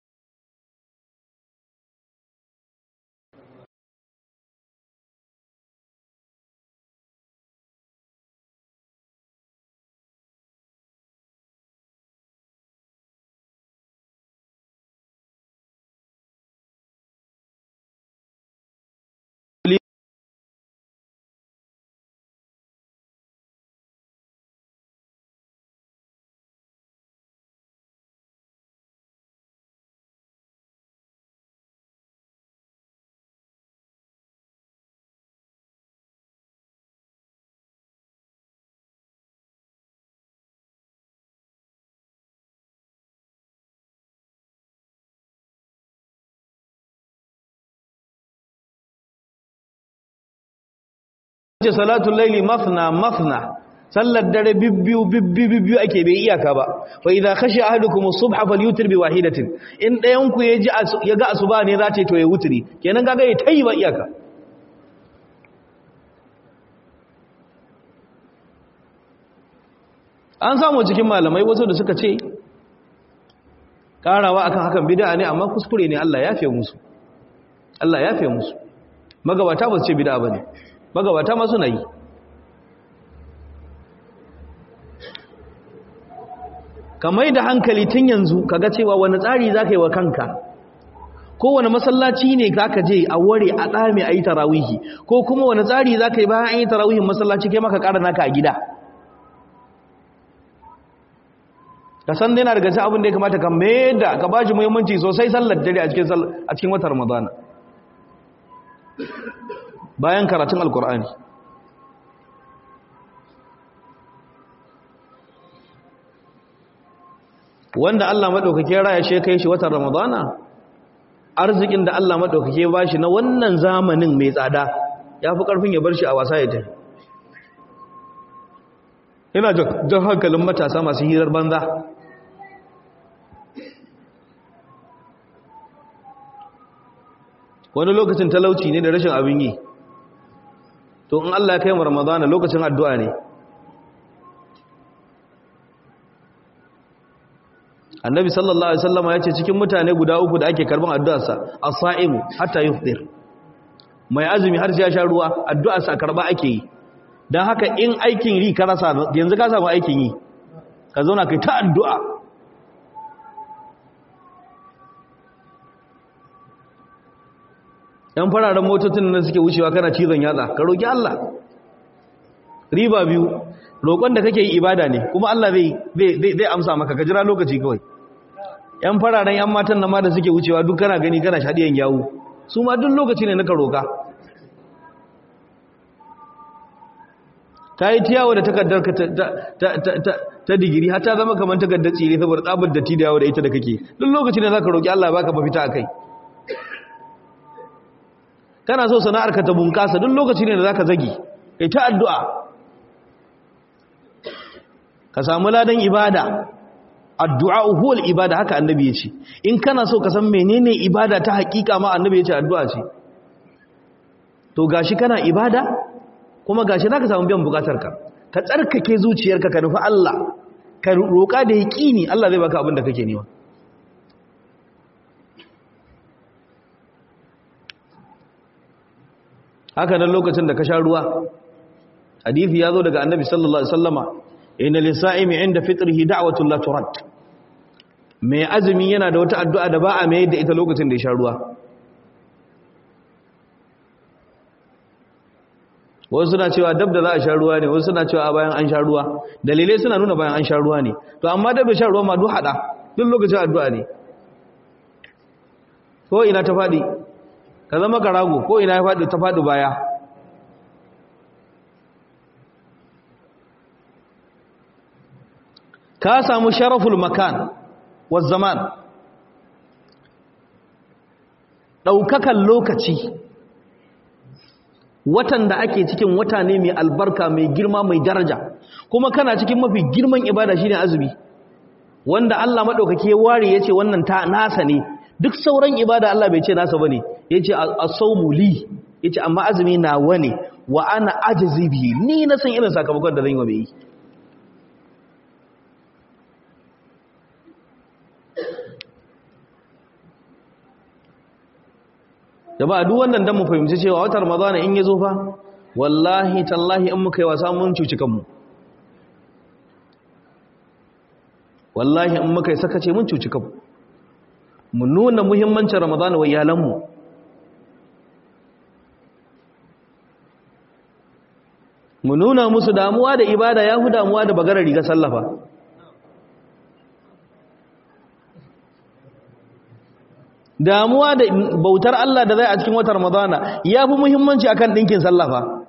ce salatul laili mafna mafna sallar dare bibbiyu bibbiyu bibbiyu ake bai iyaka ba fa idza khashi ahadukum as-subha falyutir bi wahidatin in dayan ku yaji ya ga asuba ne za ta to ya wuturi kenan kaga ya tayi ba iyaka an samu cikin malamai wasu da suka ce karawa akan hakan bid'a ne amma kuskure ne Allah ya fiye musu Allah ya fiye musu magabata ba su ce bid'a bane magabata ma suna yi ka mai da hankali tun yanzu kaga cewa wani tsari za ka yi wa kanka kowane masallaci ne za ka je a ware a ɗame a yi tarawihi ko kuma wani tsari za ka yi bayan an yi tarawihin masallaci kai maka ƙara naka a gida ka san dai na daga cikin abin da ya kamata ka mai da ka ba shi muhimmanci sosai sallar dare a cikin watan ramadana bayan karatun alkur'ani wanda Allah maɗaukake raya ce kai shi watan ramadana arzikin da Allah maɗaukake ba shi na wannan zamanin mai tsada ya fi ƙarfin ya bar shi a wasa ya tafi yana jan hankalin matasa masu hirar banza wani lokacin talauci ne da rashin abin yi to in Allah ya kai mu ramadana lokacin addu'a ne annabi sallallahu alaihi wasallama ya ce cikin mutane guda uku da ake karban addu'arsa as-sa'imu hatta yufṭir mai azumi har sai ya sha ruwa addu'arsa karba ake yi dan haka in aikin ri ka rasa yanzu ka samu aikin yi ka zauna kai ta addu'a yan fararen motocin nan suke wucewa kana cizon yatsa ka roki Allah riba biyu roƙon da kake yi ibada ne kuma Allah zai zai amsa maka ka jira lokaci kawai yan fararen yan matan nan ma da suke wucewa duk kana gani kana shadiyan yawo su ma duk lokaci ne naka roka ta yi tiyawo da takardar ka ta digiri har ta zama kamar takardar tsire saboda tsabar da tidawo da ita da kake duk lokaci ne zaka roki Allah baka mafita akai kana so sana'ar ka ta bunkasa duk lokaci ne da zaka zagi kai ta addu'a ka samu ladan ibada addu'a huwal ibada haka annabi ya ce in kana so ka san menene ibada ta hakika ma annabi ya ce addu'a ce to gashi kana ibada kuma gashi zaka samu biyan bukatarka ka tsarkake zuciyarka ka nufi Allah ka roƙa da yaqini Allah zai baka abin da kake nema haka nan lokacin da ka sha ruwa hadisi ya zo daga annabi sallallahu alaihi wasallama inna lisa'imi inda fitrihi da'watun la turad mai azumi yana da wata addu'a da ba a mai da ita lokacin da ya sha ruwa wasu suna cewa dab da za a sha ruwa ne wasu suna cewa bayan an sha ruwa dalilai suna nuna bayan an sha ruwa ne to amma dab da sha ruwa ma duk hada duk lokacin addu'a ne ko ina ta faɗi ka zama karago ko ina ya faɗi ta faɗi baya ka samu sharaful makan wa zaman ɗaukakan lokaci watan da ake cikin wata ne mai albarka mai girma mai daraja kuma kana cikin mafi girman ibada shine azumi wanda Allah madaukake ware yace wannan ta nasa ne duk sauran ibada Allah bai ce nasa bane yace as-sawmu li yace amma azumi nawa ne wa ana ajzi bihi ni na san irin sakamakon da zan yi wa mai ba duk wannan dan mu fahimci cewa watan ramadana in yazo fa wallahi tallahi in muka yi wasa mun cuci kanmu wallahi in muka yi sakace mun cuci kanmu mu nuna muhimmancin ramadana wa iyalanmu mu nuna musu damuwa da ibada ya fi damuwa da bagarar riga sallafa damuwa da bautar Allah da zai a cikin watan Ramadana ya fi muhimmanci akan ɗinkin sallafa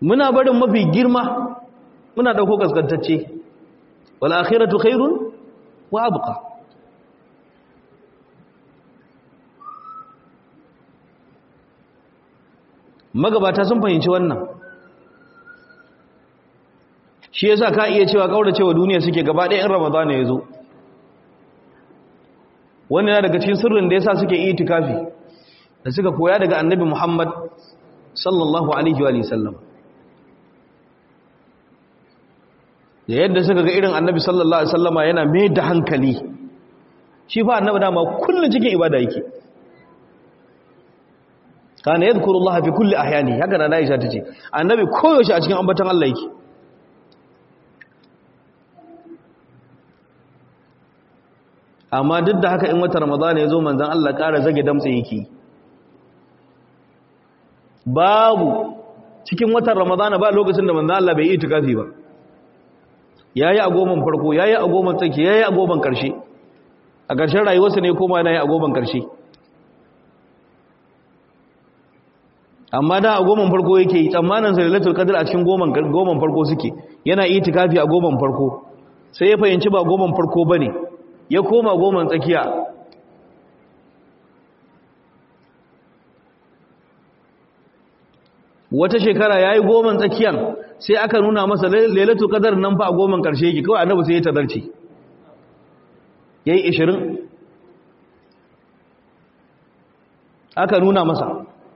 muna barin mafi girma muna dauko kaskantacce wal akhiratu khairun wa abqa magabata sun fahimci wannan shi yasa ka iya cewa kauracewa duniya suke gaba ɗaya in ramadana ya zo wani na daga cikin sirrin da yasa suke itikafi da suka koya daga annabi Muhammad sallallahu alaihi wa sallam da yadda suka ga irin annabi sallallahu alaihi wasallama yana mai da hankali shi fa annabi dama kullun cikin ibada yake kana yadhkurullaha fi kulli ahyani haka na Aisha tace annabi koyaushe a cikin ambaton Allah yake amma duk da haka in wata ramadana ya zo manzan Allah ƙara zage damtse yake babu cikin watan ramadana ba lokacin da manzan Allah bai yi tukafi ba ya yi a goman farko ya yi a goman tsaki ya yi a goman ƙarshe a ƙarshen rayuwarsa ne koma yana yi a goman ƙarshe amma da a goman farko yake yi tsammanin sa lalatul qadr a cikin goman goman farko suke yana yi tukafi a goman farko sai ya fahimci ba goman farko bane ya koma goman tsakiya wata shekara ya yi goman tsakiyan sai aka nuna masa lailatul qadar nan fa a goman karshe yake kawai annabi sai ya tadarci yayi 20 aka nuna masa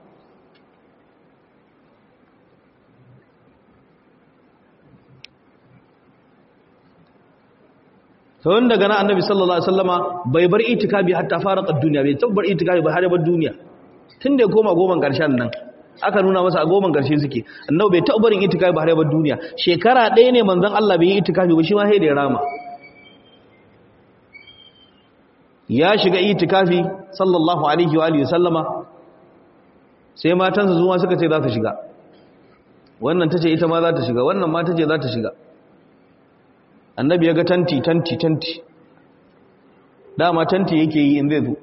tun daga nan annabi sallallahu alaihi wasallama bai bar itikafi hatta farqa duniya bai tabbar itikafi ba har bar duniya tun da ya koma goman karshen nan aka nuna masa a goman karshe suke annabi bai tabbar itikafi ba har bar duniya shekara ɗaya ne manzon Allah bai yi itikafi ba shi ma sai da ya rama ya shiga itikafi sallallahu alaihi wa alihi wasallama sai matansa zuwa suka ce za ta shiga wannan tace ita ma za ta shiga wannan ma tace za ta shiga annabi ya ga tanti tanti tanti dama tanti yake yi in zai zo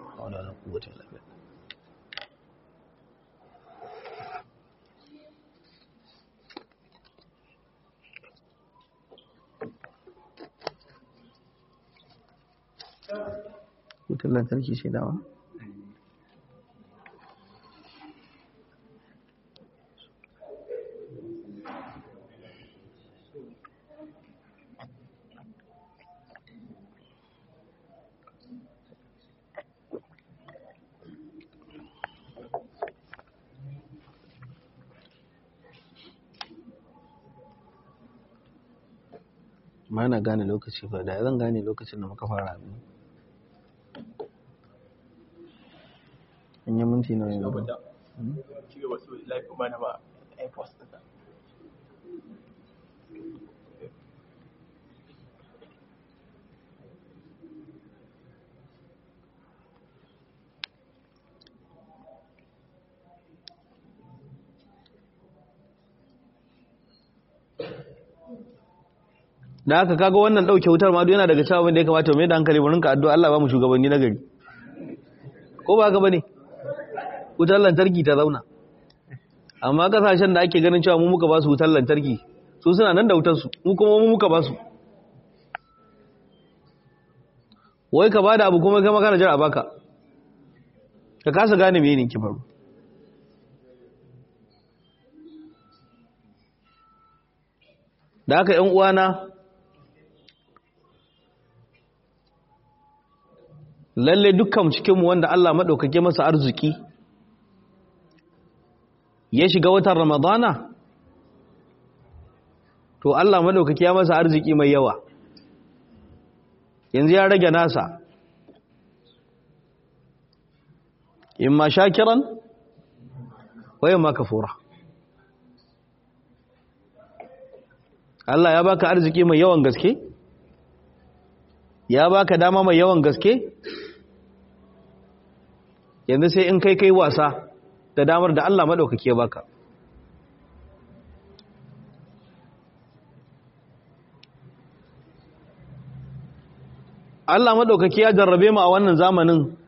wutar lantarki ce dawa ma na gane lokaci ba da zan gane lokacin da muka fara abin in yi minti na yanzu ba da aka kaga wannan dauke wutar ma yana daga cewa wanda ya kamata mai da hankali mu rinka addu'a Allah ba mu shugabanni na gari ko ba haka bane wutar lantarki ta zauna amma kasashen da ake ganin cewa mu muka ba su wutar lantarki su suna nan da wutar su mu kuma mu muka ba su wai ka bada abu kuma kai magana jira a baka ka kasa gane me ne ki faru da haka ƴan uwana lalle dukkan cikinmu wanda Allah maɗaukake masa arziki ya shiga watan ramadana to Allah maɗaukake ya masa arziki mai yawa yanzu ya rage nasa in ma shakiran wayan ma kafura Allah ya baka arziki mai yawan gaske ya baka dama mai yawan gaske yanzu sai in kai kai wasa da damar da Allah maɗaukake baka Allah maɗaukake ya jarrabe mu a wannan zamanin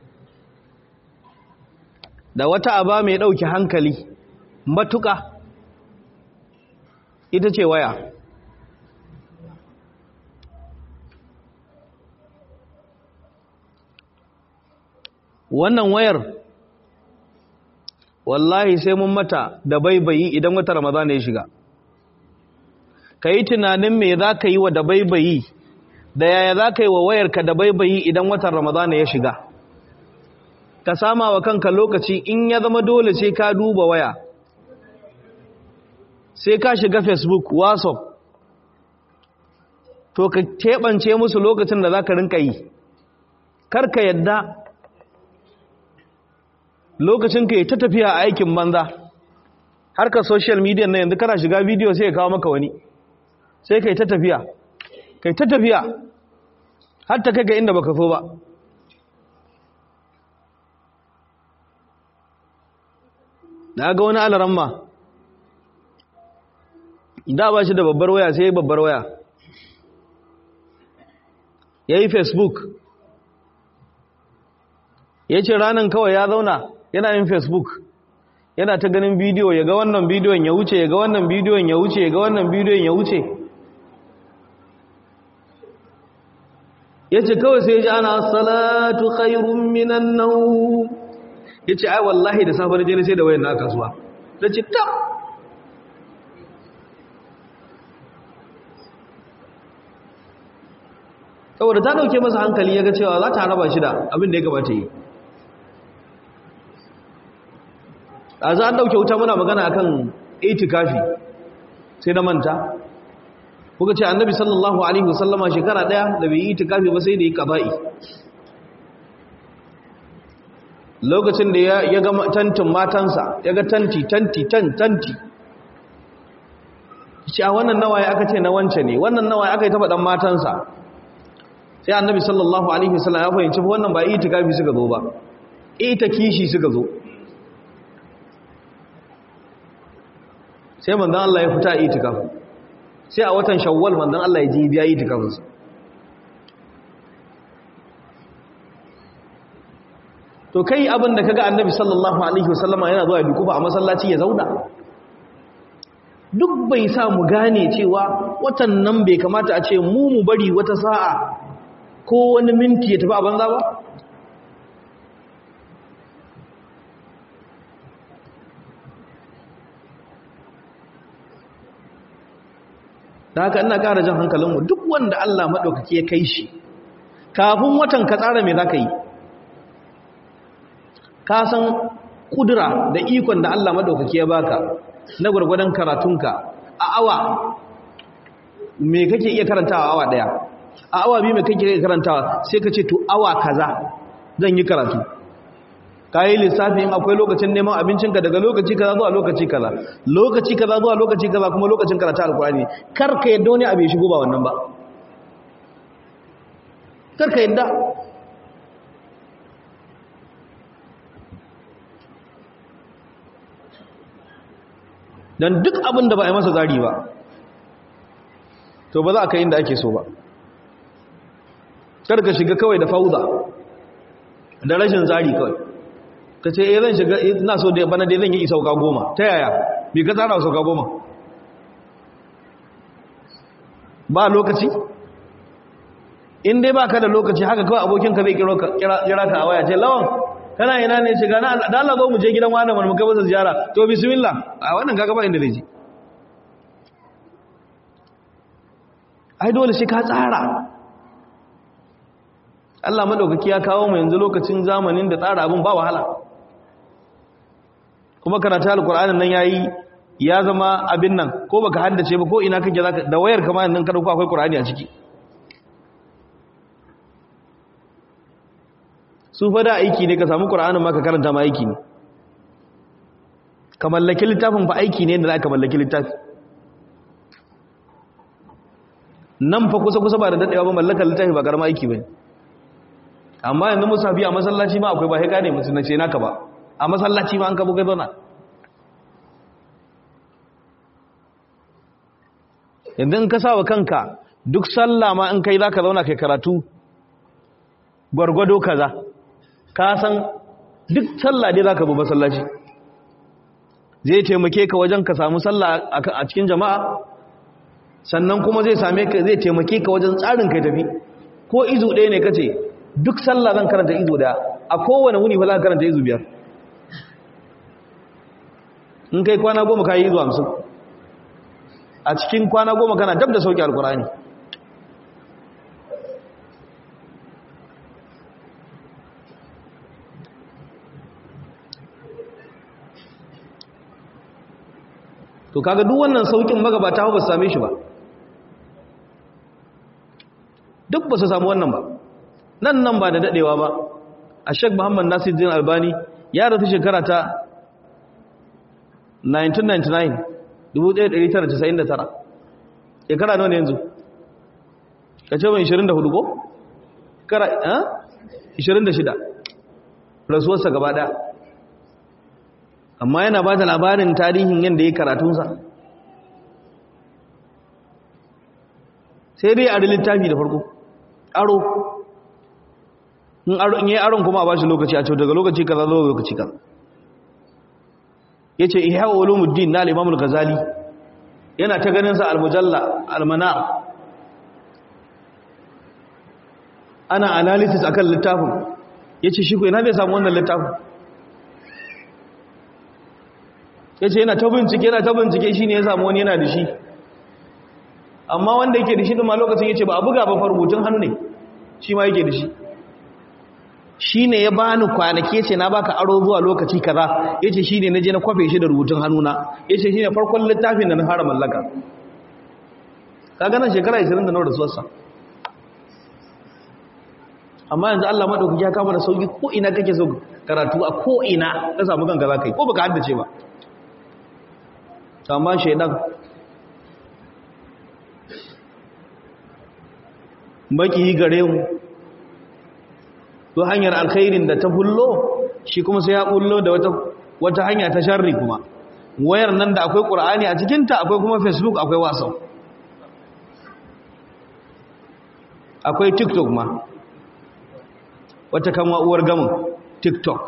da wata aba mai ɗauki hankali matuƙa ita ce waya wannan wayar wallahi sai mun mata da baibayi idan wata ramadana ya shiga ka yi tunanin me za ka yi wa da baibayi da yaya za ka yi wa wayarka da baibayi idan watan ramadana ya shiga ka sama wa kanka lokaci in ya zama dole sai ka duba waya sai ka shiga facebook whatsapp to ka teɓance musu lokacin da za ka rinka yi karka yadda lokacin ka yi ta tafiya a aikin banza harkar social media na yanzu kana shiga bidiyo sai ya kawo maka wani sai ka yi ta tafiya kai ta tafiya har ta kai ga inda baka so ba na ga wani alaramma da ba shi da babbar waya sai babbar waya ya yi facebook ya ce ranar kawai ya zauna yana yin facebook yana ta ganin bidiyo ya ga wannan bidiyon ya wuce ya ga wannan bidiyon ya wuce ya ga wannan bidiyon ya wuce ya ce kawai sai ya ji ana salatu khairun minan nau ya ce ai wallahi da safar jini sai da wayan na kasuwa da ce tab saboda ta dauke masa hankali ya ga cewa za ta raba shi da abin da ya gabata yi a za a dauke wuta muna magana akan itikafi sai na manta kuka ce annabi sallallahu alaihi wasallama shekara daya da bai yi itikafi ba sai da yi qaba'i lokacin da ya ga tantin matansa ya ga tanti tanti tan tanti shi a wannan nawaye aka ce na wance ne wannan nawaye aka yi ta faɗan matansa sai annabi sallallahu alaihi wasallam ya fahimci wannan ba itikafi suka zo ba ita kishi suka zo sai manzon Allah ya fita itikafi sai a watan shawwal manzon Allah ya je biya itikafinsa to kai abin da kaga annabi sallallahu alaihi wasallama yana zuwa dukuba a masallaci ya zauna duk bai sa mu gane cewa watan nan bai kamata a ce mu mu bari wata sa'a ko wani minti ya tafi a banza ba da haka ina ƙara jan hankalinmu duk wanda Allah maɗaukaki ya kai shi kafin watan ka tsara mai za ka yi ka san kudura da ikon da Allah maɗaukaki ya baka na gwargwadon karatunka a awa me kake iya karantawa awa ɗaya a awa biyu me kake iya karantawa sai ka ce to awa kaza zan yi karatu ka yi lissafin akwai lokacin neman abincinka daga lokaci kaza zuwa lokaci kaza lokaci kaza zuwa lokaci kaza kuma lokacin karatu alkurani kar ka yadda wani abu ya shigo ba wannan ba kar ka yadda don duk abin da ba a yi masa zari ba to ba za a kai inda ake so ba kar ka shiga kawai da fauza da rashin zari kawai ka ce eh zan shiga ina so da bana dai zan yi sauka goma ta yaya bi ka tsara sauka goma ba lokaci in dai ba ka da lokaci haka kawai abokinka zai kira ka a waya ce lawan kana ina ne shiga na da Allah zo mu je gidan wani mu kai masa ziyara to bismillah a wannan kaga ba inda zai je ai dole shi ka tsara Allah madaukaki ya kawo mu yanzu lokacin zamanin da tsara abin ba wahala kuma karatu alqur'anin nan yayi ya zama abin nan ko baka haddace ba ko ina kake zaka da wayar kamar nan kada ko akwai qur'ani a ciki su fada aiki ne ka samu ƙura'anin ma ka karanta ma aiki ne ka mallaki littafin fa aiki ne da za ka mallaki littafi nan fa kusa-kusa ba da daɗewa ba mallakar littafi ba ƙarama aiki ba amma yanzu musafi a masallaci ma akwai ba haika ne musu na ce naka ba a masallaci ma an kabo kai zauna yanzu in ka sa wa kanka duk sallah ma in kai za ka zauna kai karatu gwargwado kaza ka san duk sallah dai zaka bi masallaci zai taimake ka wajen ka samu sallah a cikin jama'a sannan kuma zai same ka zai taimake ka wajen tsarin kai tafi ko izu ɗaya ne kace duk sallah zan karanta izu ɗaya a kowane wuni fa zan karanta izu biyar in kai kwana goma ka yi izu hamsin a cikin kwana goma kana dab da sauki alkurani to kaga duk wannan saukin magabata ba su same shi ba duk ba su samu wannan ba nan nan ba da dadewa ba a shek muhammad nasiruddin albani ya rasu shekara ta 1999 1999 shekara nawa ne yanzu ka ce mai 24 ko? kara 26 rasuwarsa gaba daya amma yana ba da labarin tarihin yadda ya karatunsa sai dai a da littafi da farko aro in yi aron kuma a ba shi lokaci a cewa daga lokaci kaza zuwa lokaci kaza ya ce ihya ulumuddin na al-imamul ghazali yana ta ganin sa al-mujalla al-manar ana analysis akan littafin yace shi ko ina bai samu wannan littafin yace yana ta bincike yana ta bincike shine ya samu wani yana da shi amma wanda yake da shi din ma lokacin yace ba a buga ba fa rubutun hannu ne shi ma yake da shi shi ne ya bani kwanake ce na baka aro zuwa lokaci kaza ya ce shi ne na je na kwafe shi da rubutun hannuna ya ce shi ne farkon littafin da na fara mallaka ka ganin shekara 20 da na rasuwarsa amma yanzu Allah maɗaukaki ya kama da sauki ko ina kake so karatu a ko ina ka samu kanka za ka yi ko baka haddace ba amma shaidan baki gare mu to hanyar alkhairin da ta bullo shi kuma sai ya bullo da wata wata hanya ta sharri kuma wayar nan da akwai qur'ani a cikin ta akwai kuma facebook akwai whatsapp akwai tiktok ma wata kama uwar gamin tiktok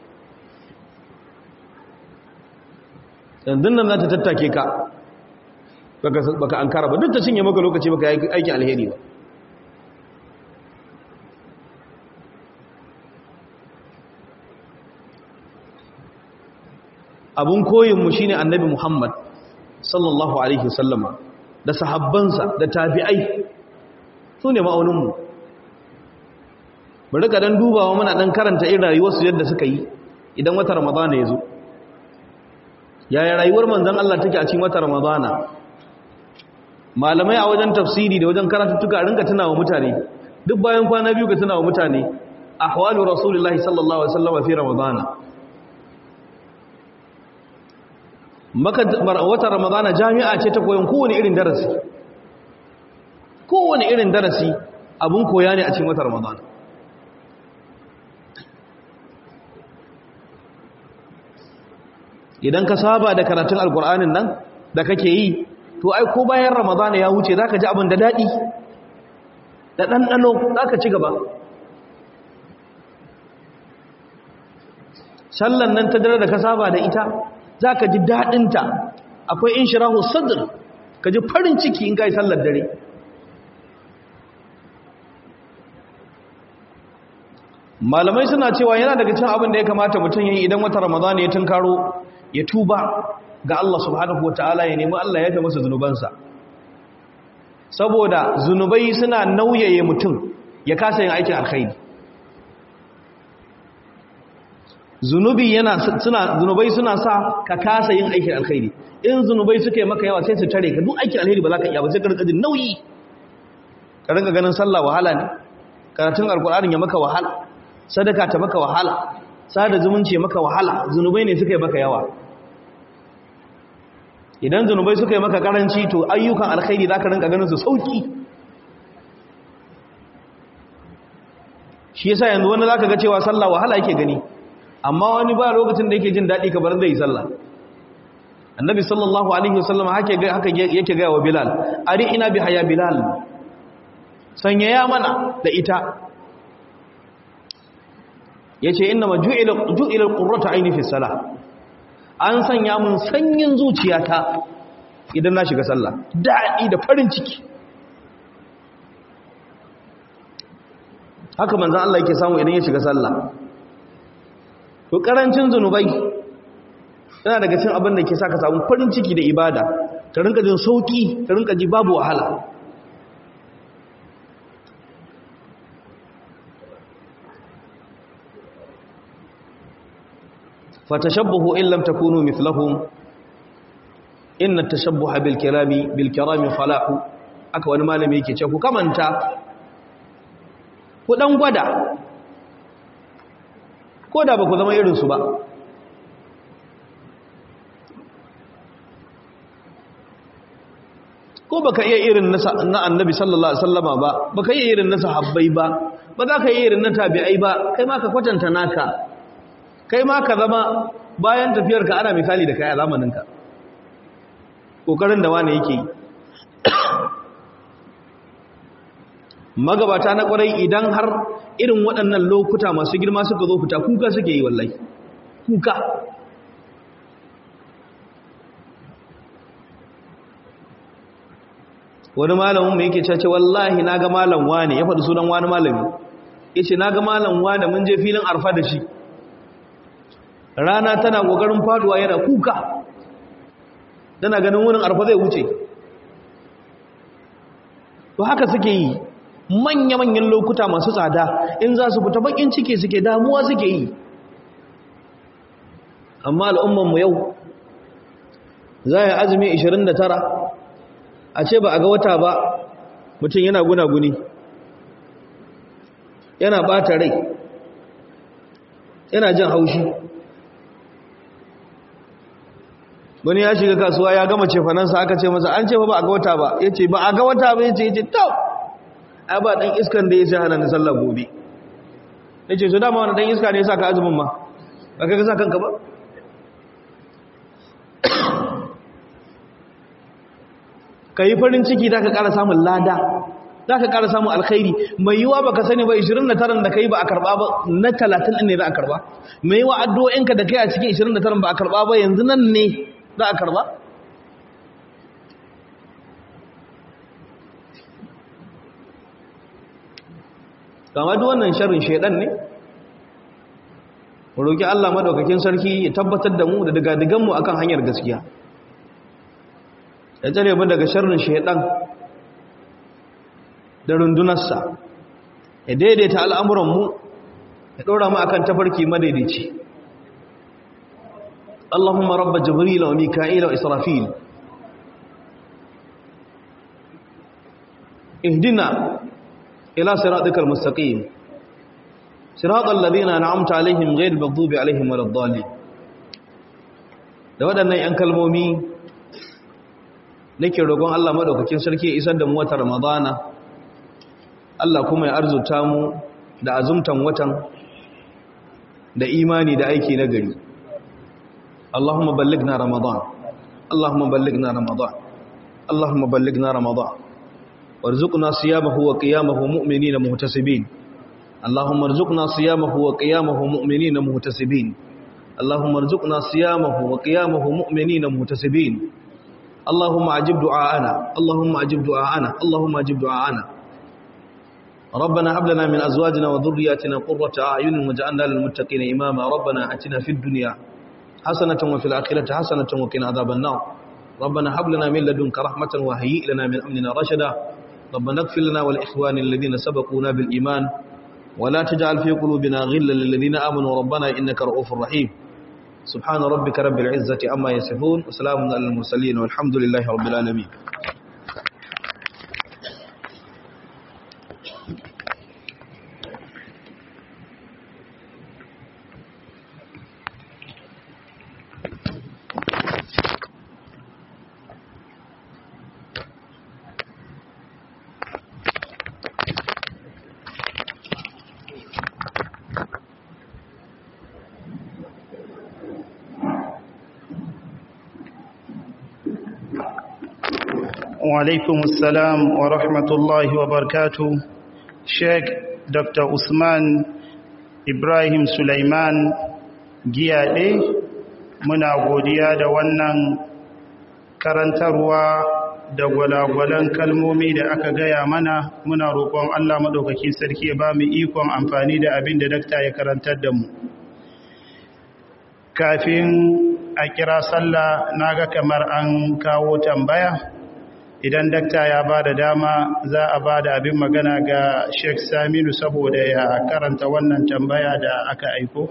yanzu nan za ta tattake ka baka an kara ba duk ta cinye maka lokaci baka yi aikin alheri ba abun koyinmu shi ne annabi Muhammad sallallahu Alaihi wasallama da sahabbansa da tabi'ai su ne ma'auninmu bari ka dan dubawa muna dan karanta irin rayuwarsu yadda suka yi idan wata ramadana ya zo yaya rayuwar manzan Allah take a cikin wata ramadana malamai a wajen tafsiri da wajen karatuttuka rinka tunawa mutane duk bayan kwana biyu ka tunawa mutane ahwalu rasulullahi sallallahu alaihi wasallama fi ramadana wata ramadana jami'a ce ta koyon kowane irin darasi kowane irin darasi abun koya ne a cikin wata ramadana idan ka saba da karatun alkur'anin nan da kake yi to ai ko bayan ramadana ya wuce za ka ji abin da daɗi da ɗanɗano za ka ci gaba sallan nan ta dare da ka saba da ita za ka ji daɗinta akwai in shirahu sadr ka ji farin ciki in ka yi sallar dare malamai suna cewa yana daga cin abin da ya kamata mutum yi idan wata ramadana ya tunkaro ya tuba ga Allah subhanahu ta'ala ya nemi Allah ya ga masa zunubansa saboda zunubai suna nauyaye mutum ya kasa yin aikin alkhairi zunubi yana suna zunubai suna sa ka kasa yin aikin alkhairi in zunubai suke maka yawa sai su tare ka duk aikin alkhairi ba za ka iya ba sai ka rika jin nauyi ka rinka ganin sallah wahala ne karatun alkur'ani ya maka wahala sadaka ta maka wahala sada zumunci maka wahala zunubai ne suka yi maka yawa idan zunubai suka yi maka karanci to ayyukan alkhairi za ka rinka ganin su sauki shi yasa yanzu wani za ka ga cewa sallah wahala yake gani amma wani ba lokacin da yake jin daɗi kamar zai yi sallah annabi sallallahu alaihi wasallam haka yake gaya wa bilal ari ina bi haya bilal sanyaya mana da ita ya ce ina ma ju'ilar ƙurrata aini fi sala an sanya mun sanyin zuciyata idan na shiga sallah daɗi da farin ciki haka manzan Allah yake samu idan ya shiga sallah to karancin zunubai yana daga cin abin da ke sa ka samu farin ciki da ibada ka rinka jin sauki ka rinka ji babu wahala fatashabbahu in lam takunu mithlahum inna tashabbuha bil kirami bil kirami falahu aka wani malami yake ce ku kamanta ku dan gwada ko da ba ku zama irin su ba ko baka iya irin na annabi sallallahu alaihi wasallama ba baka iya irin na sahabbai ba ba za ka iya irin na tabi'ai ba kai ma ka kwatanta naka kai ma ka zama bayan tafiyarka ana misali da kai a zamaninka kokarin da wani yake yi magabata na kwarai idan har irin waɗannan lokuta masu girma suka zo fita kuka suke yi wallahi kuka wani malamin mai yake cace wallahi na ga malam wane ya faɗi sunan wani malami ya ce na ga malam wane mun je filin arfa da shi rana tana ƙoƙarin faduwa yana kuka tana ganin wurin arfa zai wuce to haka suke yi manya-manyan lokuta masu tsada in za su fita bakin ciki suke damuwa suke yi amma al'ummanmu yau za a yi azumi 29 a ce ba a ga wata ba mutum yana gunaguni yana bata rai yana jin haushi wani ya shiga kasuwa ya gama cefanansa aka ce masa an ce ba a ga wata ba ya ce ba a ga wata ba ya ce ya ce tau ai ba ɗan iskan da ya ce hana na sallah gobe ya ce su dama wani ɗan iska ne ya sa ka azumin ma ba ka sa kanka ba ka yi farin ciki da ka ƙara samun lada za ka ƙara samun alkhairi mai yiwa ba ka sani ba 29 da ka yi ba a karɓa ba na 30 ne za a karɓa mai yiwa addu'o'inka da kai a cikin 29 ba a karɓa ba yanzu nan ne za a karɓa kama duk wannan sharrin shaidan ne mu roki Allah madaukakin sarki ya tabbatar da mu da digadigan mu akan hanyar gaskiya ya tsare mu daga sharrin shaidan da rundunarsa ya daidaita al'amuran mu ya dora mu akan tafarki madaidaici Allahumma rabba jibril wa mika'il wa israfil اهدنا إلى صراطك المستقيم صراط الذين أنعمت عليهم غير المغضوب عليهم ولا الضالين da waɗannan 'yan kalmomi nake roƙon Allah maɗaukakin sarki isar da mu wata ramadana Allah kuma ya arzuta mu da azumtan watan da imani da aiki na gari Allahumma ballighna ramadan Allahumma ballighna ramadan Allahumma ballighna ramadan وارزقنا صيامه وقيامه مؤمنين مهتسبين اللهم ارزقنا صيامه وقيامه مؤمنين مهتسبين اللهم ارزقنا صيامه وقيامه مؤمنين مهتسبين اللهم اجب دعاءنا اللهم اجب دعاءنا اللهم اجب دعاءنا ربنا هب لنا من ازواجنا وذرياتنا قرة اعين واجعلنا للمتقين اماما ربنا اتنا في الدنيا حسنة وفي الاخرة حسنة وقنا عذاب النار ربنا هب لنا من لدنك رحمة وهيئ لنا من امرنا رشدا ربنا اغفر لنا والإخوان الذين سبقونا بالإيمان ولا تجعل في قلوبنا غلا للذين آمنوا ربنا إنك رؤوف رحيم سبحان ربك رب العزة أما يصفون وسلام على المرسلين والحمد لله رب العالمين وعليكم السلام ورحمة الله وبركاته شيخ دكتور عثمان إبراهيم سليمان giyaɗe muna godiya da wannan karantarwa da gwalagwalan kalmomi da aka gaya mana muna roƙon Allah maɗaukakin sarki ya ba mu ikon amfani da abin da dakta ya karantar da mu kafin a kira sallah na ga kamar an kawo tambaya idan dakta ya ba da dama za a ba da abin magana ga sheikh saminu saboda ya karanta wannan tambaya da aka aiko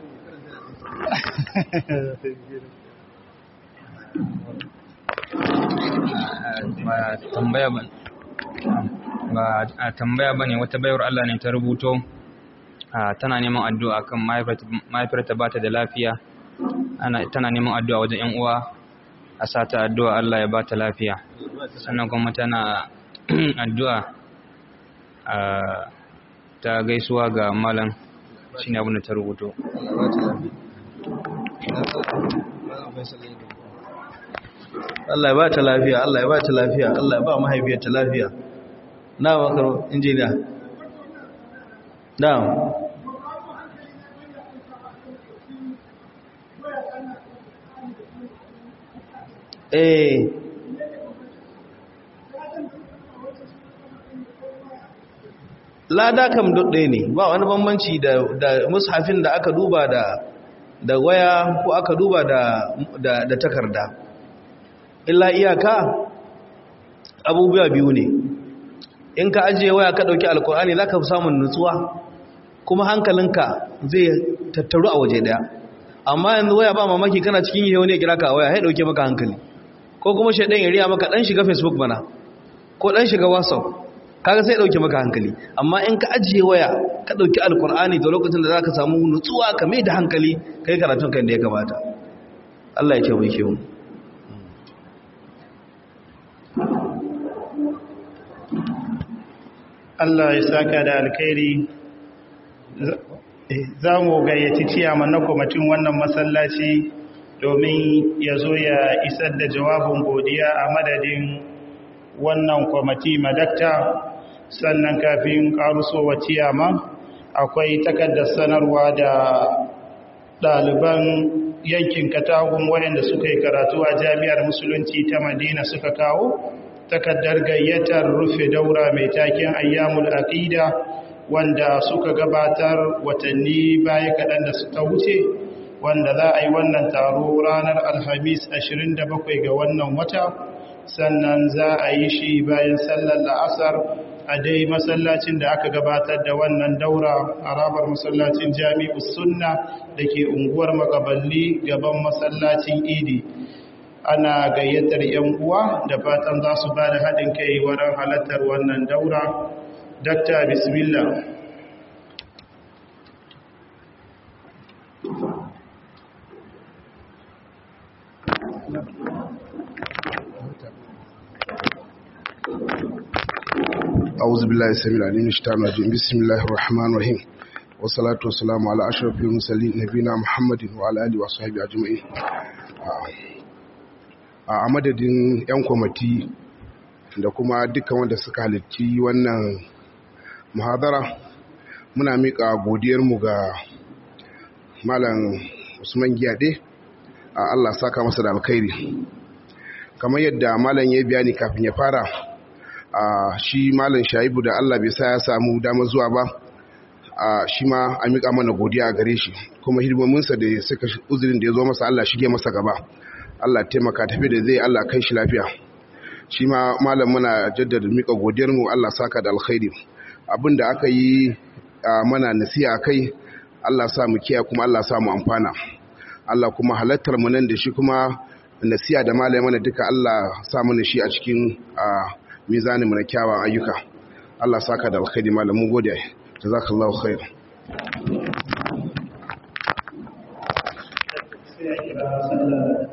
ba tambaya ba ba a tambaya bane wata bayar Allah ne ta rubuto tana neman addu'a kan mahaifiyarta ba ta da lafiya tana neman addu'a wajen ‘yan uwa a sa ta addu'a Allah ya ba ta lafiya sannan kuma tana addu'a ta gaisuwa ga malam shi ne abin da ta rubuto Allah ya ba ta lafiya Allah ya ba ta lafiya Allah ya ba mahaifiyar ta lafiya na bakar injiniya na eh lada kam dudde ne ba wani bambanci da da mushafin da aka duba da da waya ko aka duba da da, da takarda illa iyaka abubuwa biyu ne in ka ajiye waya ka dauki alkur'ani zaka fi samun nutsuwa kuma hankalinka zai tattaru a waje daya amma yanzu waya ba mamaki kana cikin yi wani ya kira ka a waya ya dauke maka hankali ko kuma shaidan ya riya maka dan shiga facebook bana ko dan shiga whatsapp kaga sai dauke maka hankali amma in ka ajiye waya ka dauki alkur'ani da lokacin da zaka samu nutsuwa ka mai da hankali kai karatun kan da ya kamata Allah ya taimake mu Allah ya saka da alkhairi za mu gayyaci ciyaman na kwamitin wannan masallaci domin ya zo ya isar da jawabin godiya a madadin wannan kwamiti madakta sannan kafin karusowa ciyama akwai takardar sanarwa da ɗaliban yankin katagun waɗanda suka yi karatu a jami'ar musulunci ta madina suka kawo takardar gayyatar rufe daura mai taken ayyamul aqida wanda suka gabatar watanni baya kaɗan da suka wuce wanda za a yi wannan taro ranar alhamis 27 ga wannan wata sannan za a yi shi bayan sallar la'asar a dai masallacin da aka gabatar da wannan daura harabar masallacin jami'us sunna da ke unguwar makaballi gaban masallacin idi ana gayyatar 'yan uwa da fatan za su ba da haɗin kai wurin halartar wannan daura dakta bismillah أعوذ بالله السميع العليم من الشيطان الرجيم بسم الله الرحمن الرحيم والصلاة والسلام على أشرف المرسلين نبينا محمد وعلى آله وصحبه أجمعين a madadin 'yan kwamati da kuma dukkan wanda suka halitti wannan muhadara muna miƙa godiyarmu ga malam usman giyade a allah saka masa da alkhairi kamar yadda malam ya bayani kafin ya fara a shi malam shaibu da allah bai sa ya samu damar zuwa ba a shi ma a miƙa mana godiya a gare shi kuma hidimominsa da suka uzurin da ya zo masa allah shige masa gaba Allah taimaka tafi da zai Allah kai shi lafiya shi ma malam muna jaddada mika godiyar mu Allah saka da alkhairi abinda aka yi mana nasiha kai Allah sa mu kiyaye kuma Allah sa mu amfana Allah kuma halattar mu nan da shi kuma nasiha da malam mana duka Allah sa mana shi a cikin mizanin mu na kyawawan ayyuka Allah saka da alkhairi malam mun gode jazakallahu khair sai a kira sallar